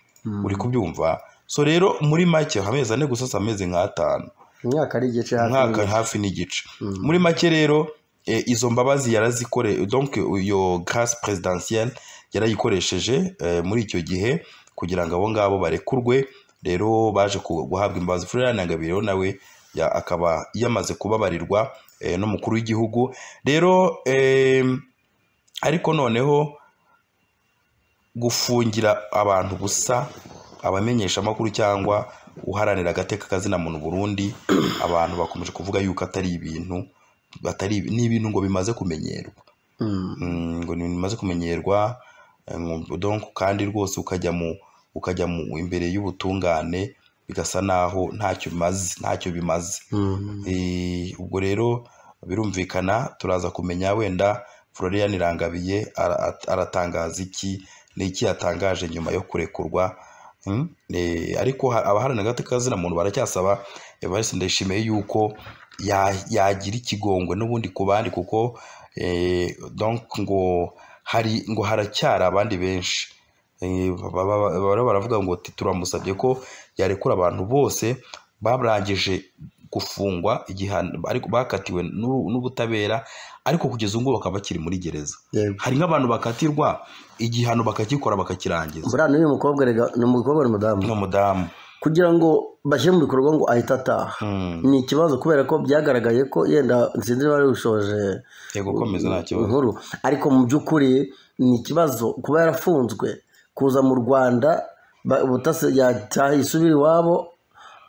uri kubyumva so rero muri make amezi ane gusa si amezi nk'atanu imyaka ari igice hafi umwaka hafi n'igice muri make rero eh, izo mbabazi yarazikore donc iyo grâce présidentielle yarayikoresheje eh, muri icyo gihe kugira ngo abo ngabo barekurwe rero baje ku- guhabwa imbabazi Florian Ngabire rero nawe ya- akaba yamaze kubabarirwa eh, n'umukuru w'igihugu rero em, ariko noneho gufungira abantu ubusa abamenyeshamakuru cyangwa uharanira agateka kazina muntu Burundi abantu bakomeje kuvuga yuko atari ibintu batari ni ibintu ngo bimaze kumenyerwa Mm, ngo ni ibintu bimaze kumenyerwa eh, ngo- donc kandi rwose ukajya mu ukajya mu imbere y'ubutungane bigasa naho ntacyo bimaze ntacyo bimaze Eh, ubwo rero birumvikana turaza kumenya wenda Florian Rangabiye ara- at- aratangaza iki ni iki yatangaje nyuma yo kurekurwa Mm, eh, ariko ha- abaharanira agateka kazina muntu baracyasaba Evariste Ndayishimiye yuko ya- yagira ikigongwe n'ubundi ku bandi kuko eh, donc ngo hari ngo haracyari abandi benshi Eh, baba- baba- baba- baravuga ngo "Ti- turamusabye ko yarekura abantu bose barangije gufungwa igihano ariko bakatiwe n'u- n'ubutabera ariko kugeza ubu ngubu bakaba bakiri muri gereza yego hari nk'abantu bakatirwa igihano bakagikora bakakirangiza buriya n'uyu mukobwa rega ni umukobwa ni umudamu ni umudamu kugira ngo bashyire mu bikorwa ngo ahite ataha Mm. ni ikibazo kubera ko byagaragaye ko yenda nsinzi niba ari ushoje yego komeza nta kibazo inkuru ariko mu by'ukuri ni ikibazo kuba yarafunzwe kuza mu rwanda ba- ubutasi yataha yisubira iwabo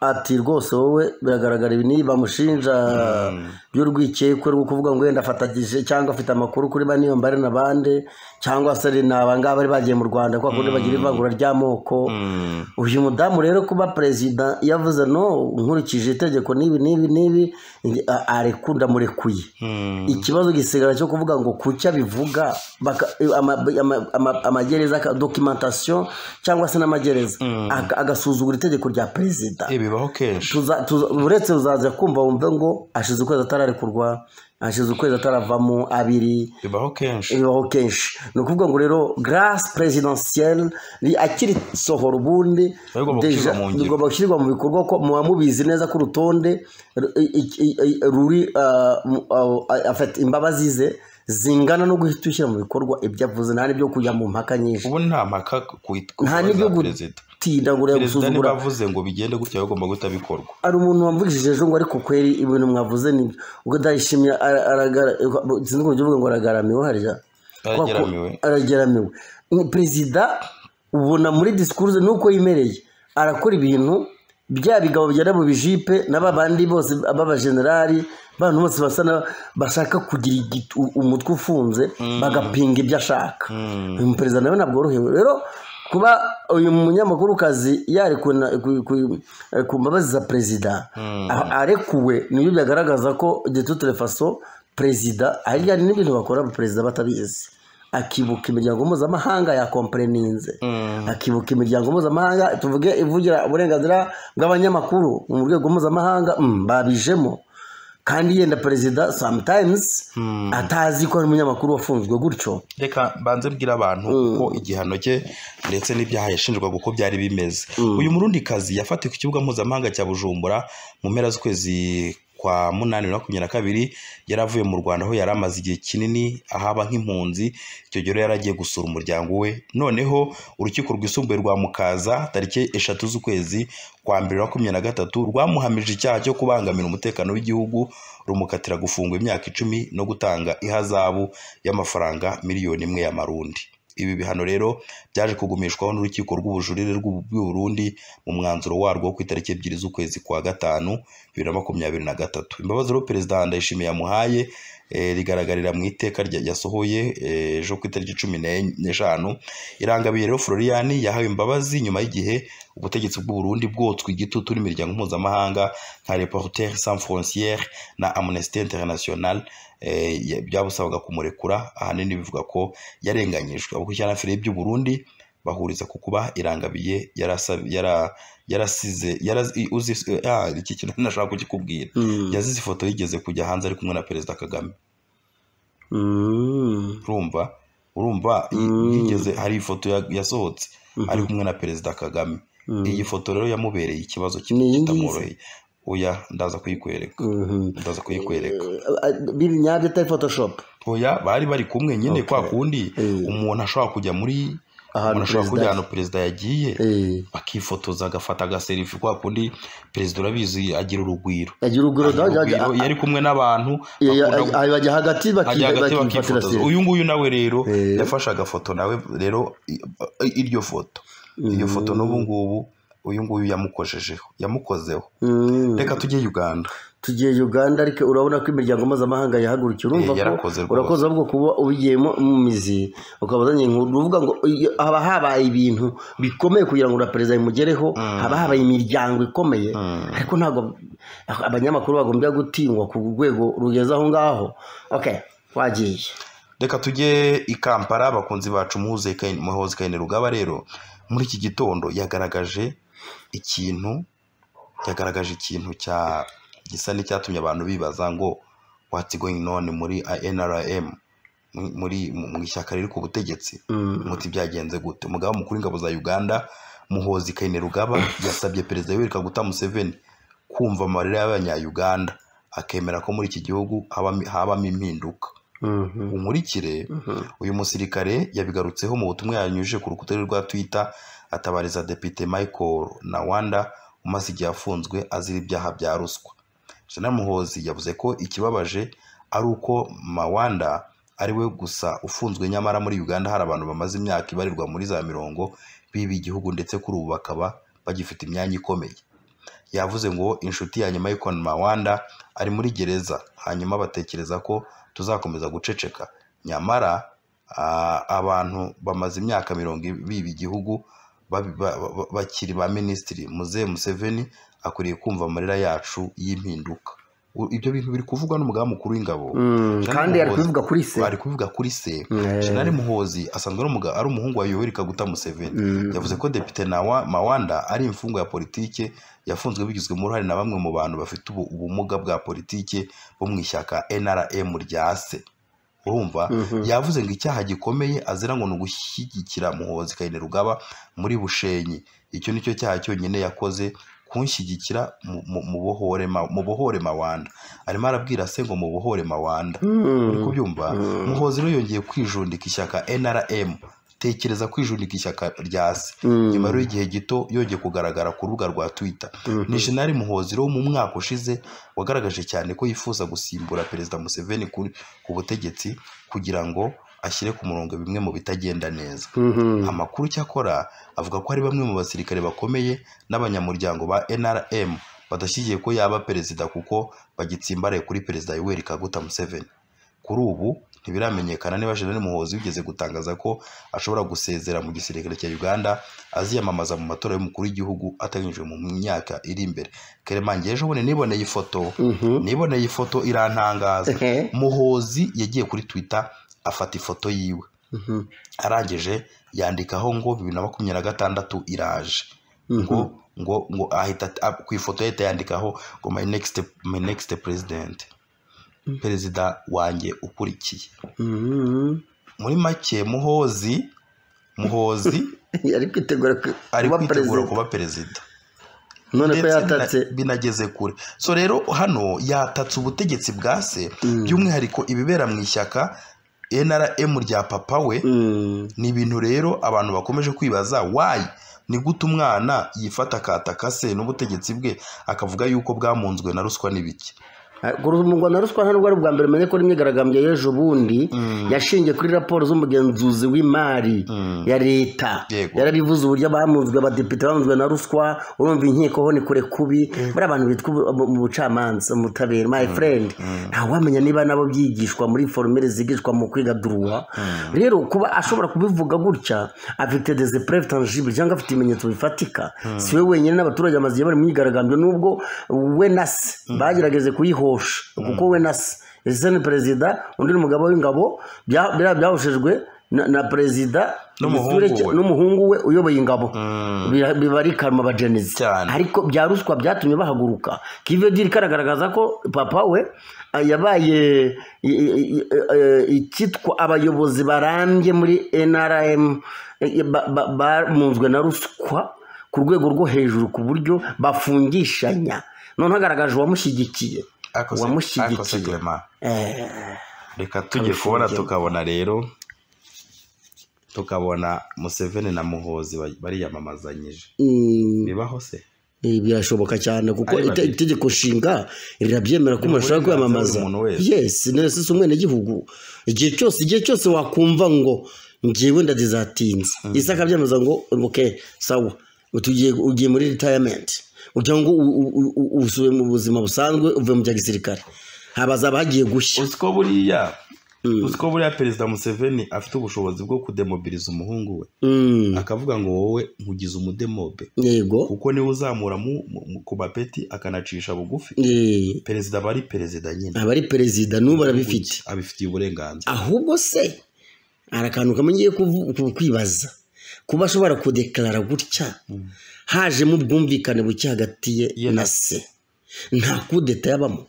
ati rwose wowe biragaragara ibi niba bamushinja by'urwikekwe rwo kuvuga ngo wenda afatagije cyangwa afite amakuru kuri baniyo mbare na bande cyangwa se ni abangaba bari bagiye mu rwanda kwa kundi bagira ivangura ry'amoko uyu mudamu rero kuba perezida yavuze no nkurikije itegeko n'ibi n'ibi n'ibi a- arekunda murekuye ikibazo gisigara cyo kuvuga ngo kucya bivuga baka- ama- ama- ama- amagereza dokimentasiyo cyangwa se n'amagereza Aga- agasuzugura itegeko rya perezida Eh, bibaho kenshi tuza- tuza- uretse uzaza kumva wumve ngo hashize ukwezi atararekurwa hashize ukwezi ataravamo abiri bibaho kenshi bibaho kenshi ni ukuvuga ngo rero garasi perezidansiyeri akiri sohora ubundi Biba bigomba deja- gushyirwa mu ngiro. bigomba gushyirwa mu bikorwa ko muba mubizi neza ko urutonde ru- i- i- i- ruri ah, mu- ah, afata imbabazi ze zingana no guhita ushyira mu bikorwa ibyo avuze nta n'ibyo kujya mu mpaka nyinshi ubu nta mpaka ku nta n'ibyo gutinda ngo urebe perezida niba gusuzugura avuze ngo bigende gutya agomba guhita bikorwa hari umuntu wamvugishije ejo ngo ariko kweri ibintu mwavuze ni ubwo ndayishimye ara- aragara- sinzi uburyo uvuga ngo aragaramiwe harya Arageramiwe. Kuko- arageramiwe Ni perezida ubona muri disikuruze nuko yimereye arakora ibintu bya bigabo bigera mu bijipe na ba bandi bose b'abajenerali bantu bose basa na bashaka kugira igit- u- umutwe ufunze bagapinga ibyo ashaka uyu perezida nawe ntabwo worohewe rero kuba uyu munyamakurukazi yarekuwe na- ku- ku- ku mbabazi za perezida a- arekuwe nibyo byagaragaza ko gitutere faso perezida harya n'ibintu bakora perezida batabizi akibuka imiryango mpuzamahanga yakompereninze akibuka imiryango mpuzamahanga tuvuge ivugira uburenganzira bw'abanyamakuru mu rwego mpuzamahanga mm, babijemo kandi yenda perezida sometimes atazi ko ari umunyamakuru wafunzwe gutyo reka mbanze mbwira abantu ko igihano cye ndetse n'ibyaha yashinjwaga uko byari bimeze uyu murundi kazi yafatiwe ku kibuga mpuzamahanga cya bujumbura mu mpera z'ukwezi kwa munani bibiri na makumyabiri na kabiri yari avuye mu rwanda aho yari amaze igihe kinini ahaba nk'impunzi icyo gihe rero yari agiye gusura umuryango we noneho urukiko rwisumbuye rwa mukaza tariki eshatu z'ukwezi kwa mbere wa makumyabiri na gatatu rwamuhamije icyaha cyo kubangamira umutekano w'igihugu rumukatira gufungwa imyaka icumi no gutanga ihazabu y'amafaranga miliyoni imwe y'amarundi ibi bihano rero byaje kugumishwaho n'urukiko rw'ubujurire rw'u- rw'i Burundi mu mwanzuro warwo wo ku itariki ebyiri z'ukwezi kwa gatanu bibiri na makumyabiri na gatatu imbabazi rero perezida ndayishimiye yamuhaye eh, rigaragarira mu iteka rya- yasohoye eh, ejo ku itariki cumi n'enye- n'eshanu irangabiye rero florian yahawe imbabazi nyuma y'igihe ubutegetsi bw'u Burundi bwotswe igitutu n'imiryango mpuzamahanga nka reporter sans frontiere na amnesty international eh, ya- byabusabaga kumurekura ahanini bivuga ko yarenganyijwe abakurikiranafire by'u Burundi bahuriza ku kuba irangabiye yarasab- yara- yarasize yara- i- uzi ah, iki kintu ntashaka kukikubwira yazize ifoto yigeze kujya hanze ari kumwe na perezida kagame Mm. urumva urumva i- Mm. yigeze hari ifoto ya- yasohotse ari kumwe na perezida kagame iyi foto rero yamubereye ikibazo ki- Ni iyi ngiyi se? kitamworoheye oya ndaza kuyikwereka Mhm. ndaza kuyikwereka Eh, biri nyabyo atari photoshop oya bari bari kumwe nyine kwa kundi Eh. umuntu ashobora kujya muri Ahantu umuntu ashobora kujya perezida- ahantu perezida yagiye Eh, bakifotoza agafata agaserifi kwa kundi perezida urabizi agira urugwiro agira urugwiro Agira urugwiro, iyo ari kumwe n'abantu bakunda gu- bajya hagati ajya hagati bakifatira bakifotoza selfie uyu nguyu nawe rero Eh. yafashe agafoto nawe rero i- i- iryo foto iryo foto n'ubu ngubu uyu nguyu yamukojejeho yamukozeho Mm. reka tujye uganda tugiye uganda ariko urabona ko imiryango mpuzamahanga yahagurukiye urumva Eh, yarakoze ko rwose. urakoze ahubwo kuba ubigiyemo mu mizi ukaba uzanye inkuru ni ukuvuga ngo iyo haba habaye ibintu bikomeye kugira ngo ura perezida bimugereho haba habaye imiryango ikomeye ariko ntabwo abanyamakuru bagombye gutinywa ku rwego rugeze aho ngaho okay wagiye reka tujye i kampala abakunzi bacu muhuze Kain- muhoze kayine rugaba rero muri iki gitondo yagaragaje ikintu yagaragaje ikintu cya gisa n'icyatumye abantu bibaza ngo what's going on muri NRM mu- muri mu mu ishyaka riri ku butegetsi muti byagenze gute umugaba mukuru w'ingabo za uganda muhozi kainerugaba yasabye perezida yoweri kaguta museveni kumva amarira y'abanyayuganda akemera ko muri iki gihugu habamo- habamo impinduka Mhm. nkurikire uyu musirikare yabigarutseho mu butumwa yanyujije ku rukuta rwe rwa twitter atabariza depite michael nawanda umaze igihe afunzwe azira ibyaha bya ruswa Gen. muhozi yavuze ko ikibabaje ari uko mawanda ari we gusa ufunzwe nyamara muri uganda hari abantu bamaze imyaka ibarirwa muri za mirongo biba igihugu ndetse kuri ubu bakaba bagifite imyanya ikomeye yavuze ngo inshuti ya nyuma y'ikon mawanda ari muri gereza hanyuma batekereza ko tuzakomeza guceceka nyamara ah, abantu bamaze imyaka mirongo i- biba igihugu babi- ba- ba- bakiri ba minisitiri muzehe museveni akwiriye kumva amarira yacu y'impinduka u- ibyo bintu biri kuvugwa n'umugaba mukuru w'ingabo Mm, Jean kandi ari Muhoozi- kubivuga kuri se ari kubivuga kuri se Mm. Jenerali Muhozi asanzwe ari umuga- ari umuhungu wa Yoweri Kaguta Museveni Mm. yavuze ko Depite Nawa- Mawanda ari imfungwa ya politike yafunzwe bigizwemo uruhare na bamwe mu bantu bafite ubu- ubumuga bwa politike bo mu ishyaka NRM rya se urumva yavuze ngo icyaha gikomeye azira ngo ni ugushyigikira Muhozi Kainerugaba muri Bushenyi icyo nicyo cyaha cyonyine yakoze kunshyigikira mu- mu- mu bohore Ma- mu bohore Mawanda arimo arabwira se ngo mu bohore Mawanda uri kubyumva muhozi rero yongeye kwijundika ishyaka nrm tekereza kwijundika ishyaka rya se nyuma rero y'igihe gito yongeye kugaragara ku rubuga rwa twitter ni jenali muhozi rero mu mwaka ushize wagaragaje cyane ko yifuza gusimbura perezida museveni ku, ku butegetsi kugira ngo ashyire ku murongo bimwe mu bitagenda neza amakuru cyakora avuga ko hari bamwe mu basirikare bakomeye n'abanyamuryango ba nrm badashyigiye ko yaba perezida kuko bagitsimbaraye kuri perezida yoweri kaguta museveni kuri ubu ntibiramenyekana niba jenerali muhozi wigeze gutangaza ko ashobora gusezera mu gisirikare cya uganda aziyamamaza mu matora y'umukuru w'igihugu atanyujwe mu myaka iri imbere keremange ejo bundi niboneye ifoto niboneye ifoto irantangaza muhozi yagiye kuri twitter afata ifoto yiwe arangije yandikaho ngo bibiri na makumyabiri na gatandatu iraje ngo ngo ngo ahita a- ku ifoto ye ahita yandikaho ngo my next my next president perezida wanjye ukurikiye muri make muhozi muhozi yari kwitegura ku- ari kuba kwitegura perezida kuba perezida none ko ndetse yatatse bina- binageze kure so rero hano yatatse ubutegetsi bwa se by'umwihariko ibibera mu ishyaka nrm rya papa we Mm. ni ibintu rero abantu bakomeje kwibaza wayi ni gute umwana yifata akataka se n'ubutegetsi bwe akavuga yuko bwamunzwe na ruswa n'ibiki ngo na ruswa ntabwo ari ubwa mbere umenye ko n'imyigaragambyo y'ejo bundi yashingiye kuri raporo z'umugenzuzi w'imari ya leta Yego. yarabivuze uburyo bamunzwe abadepite bamunzwe na ruswa urumva inkiko ho ni kure kubi buriya abantu bitwa ubu- mu- mu bucamanza mu butabera my friend ntawamenya niba nabo byigishwa muri foromere zigishwa mu kwiga duruwa rero kuba ashobora kubivuga gutya afite des preuves tangibles cyangwa afite ibimenyetso bifatika si we wenyine n'abaturage bamaze igihe bari mu myigaragambyo nubwo we na se bagerageje kuyihosha kuko we na se ese ni perezida undi ni umugabo w'ingabo bya- biriya byahoshejwe na, na perezida N'umuhungu we. n'umuhungu we uyoboye ingabo Bira- biba ari karma bajenezi Cyane. ariko bya ruswa byatumye bahaguruka kivediri karagaragaza ko papa we ah, yabaye i- i- i- eh, icyitwa abayobozi barambye muri nrm eh, ba- ba- bamunzwe na ruswa ku rwego rwo hejuru ku buryo bafungishanya none hagaragaje uwamushyigikiye Ako se- Uwamushyigikiye. ako se Clement, Eh, reka tujye kubona tukabona rero tukabona museveni na muhozi ba- bariyamamazanyije mm, bibaho se Eh, birashoboka cyane kuko Ari ite- babiri. itegeko nshinga rirabyemera ko umuntu ashobora uburenganzira kwiyamamaza bw'umuntu wese. yes nese si umwenegihugu igihe cyose igihe cyose wakumva ngo ngewe ndazizatinze isi akabyemeza ngo ok sawa utugiye ugiye muri retirement kugira ngo u- u- u- u- usubire mu buzima busanzwe uve mu bya gisirikare habazaba hagiye gushya uzi ko buriya uzi ko buriya perezida museveni afite ubushobozi bwo kudemobiliza umuhungu we Mm, akavuga ngo wowe nkugize umudemobe yego kuko niwe uzamura mu- mu- mu- ku bapeti akanacisha bugufi Eh, perezida aba ari perezida nyine aba ari perezida n'ubu arabifite abifitiye uburenganziri ahubwo se hari akantu kamwe ngiye kuvu- ku- kwibaza kuba ashobora kudekarara gutya hajemo ubwumvikane buke hagati ye Ye na na se nta kudeta yabamo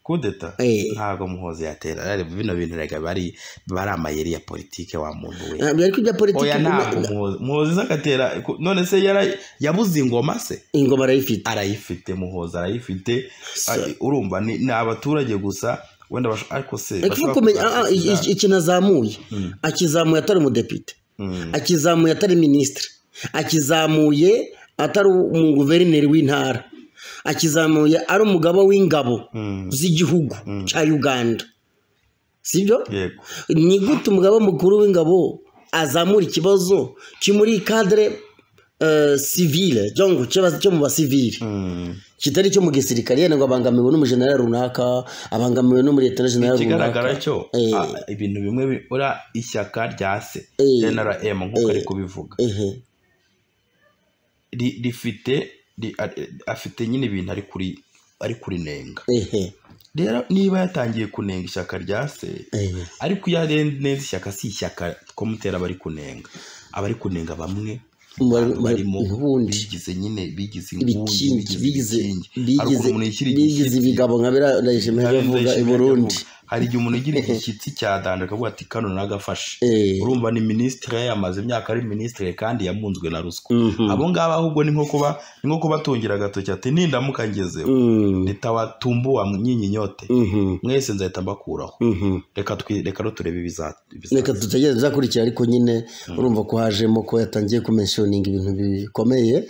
kudeta Eh. ntabwo muhozi yatera Arareba bino bintu reka bari bari amayeri ya politike wa muntu we Eh, ariko ibya politiki oya ntabwo kumwe- muhozi muhozi se agatera ku- none se yara- yabuze ingoma se ingoma arayifite arayifite muhozi arayifite Se. Ari- urumva ni ni abaturage gusa wenda basho- ariko se ariko uba kumenya ah, ah, i- i- ikintu azamuye akizamuye atari umudepite Mm. akizamuye atari minisitiri akizamuye atari umuguverineri w'intara akizamuye ari umugaba w'ingabo z'igihugu cya uganda sibyo yego ni gute umugaba mukuru w'ingabo azamura ikibazo cyo muri kadere eh, sivile cyangwa cyo bas- cyo mu basivile Mm. kitari cyo mu gisirikare yenda ngo abangamiwe n'umujenerali runaka abangamiwe n'umuriyetona jenerali ikigaragara runaka cyo Eh. ah, ibintu bimwe bibura ishyaka rya se Eh. nrm nk'uko ari kubivuga ehe Ri- rifite ri- a- afite nyine ibintu ari kuri ari kurinenga ehe rero niba yatangiye kunenga ishyaka rya se ariko iyo arenze ishyaka si ishyaka ko mutera abari kunenga abari kunenga bamwe barimo ubundi bigize nyine bigize ibikingi bigize hari ukuntu umuntu yishyira bigize igishyitsi ibigabo nka biriya ndayishimiye Hari igihe avuga i yishimira burundi akavuga. hari igihe umuntu agira igishyitsi cyadanje akavuga ati kano nagafashe Eh. urumva ni minisitiri yamaze imyaka ari minisitiri kandi yamunzwe na ruswa Mhm. abo ngabo ahubwo ni nko kuba ni nko kubatungira agatoki ati nindamuka ngezeho Mm. nitawatumbua nyinyi nyote Mhm. mwese nzahita mbakuraho Mhm. reka twi- reka rero turebe ibiza- ibiza- reka tutegereze uzakurikira ariko nyine urumva ko hajemo ko yatangiye kumenshoninga ibintu bikomeye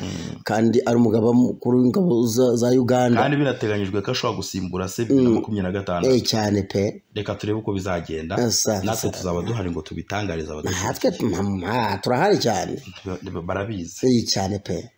kandi ari umugaba mukuru w'ingabo za- za uganda kandi binateganyijwe ko ashobora gusimbura se bibiri na makumyabiri na gatanu Eh, cyane pe reka turebe uko bizagenda Asa- natwe asa. tuzaba duhari ngo tubitangarize abadu natwe mama turahari cyane barabizi iyi cyane pe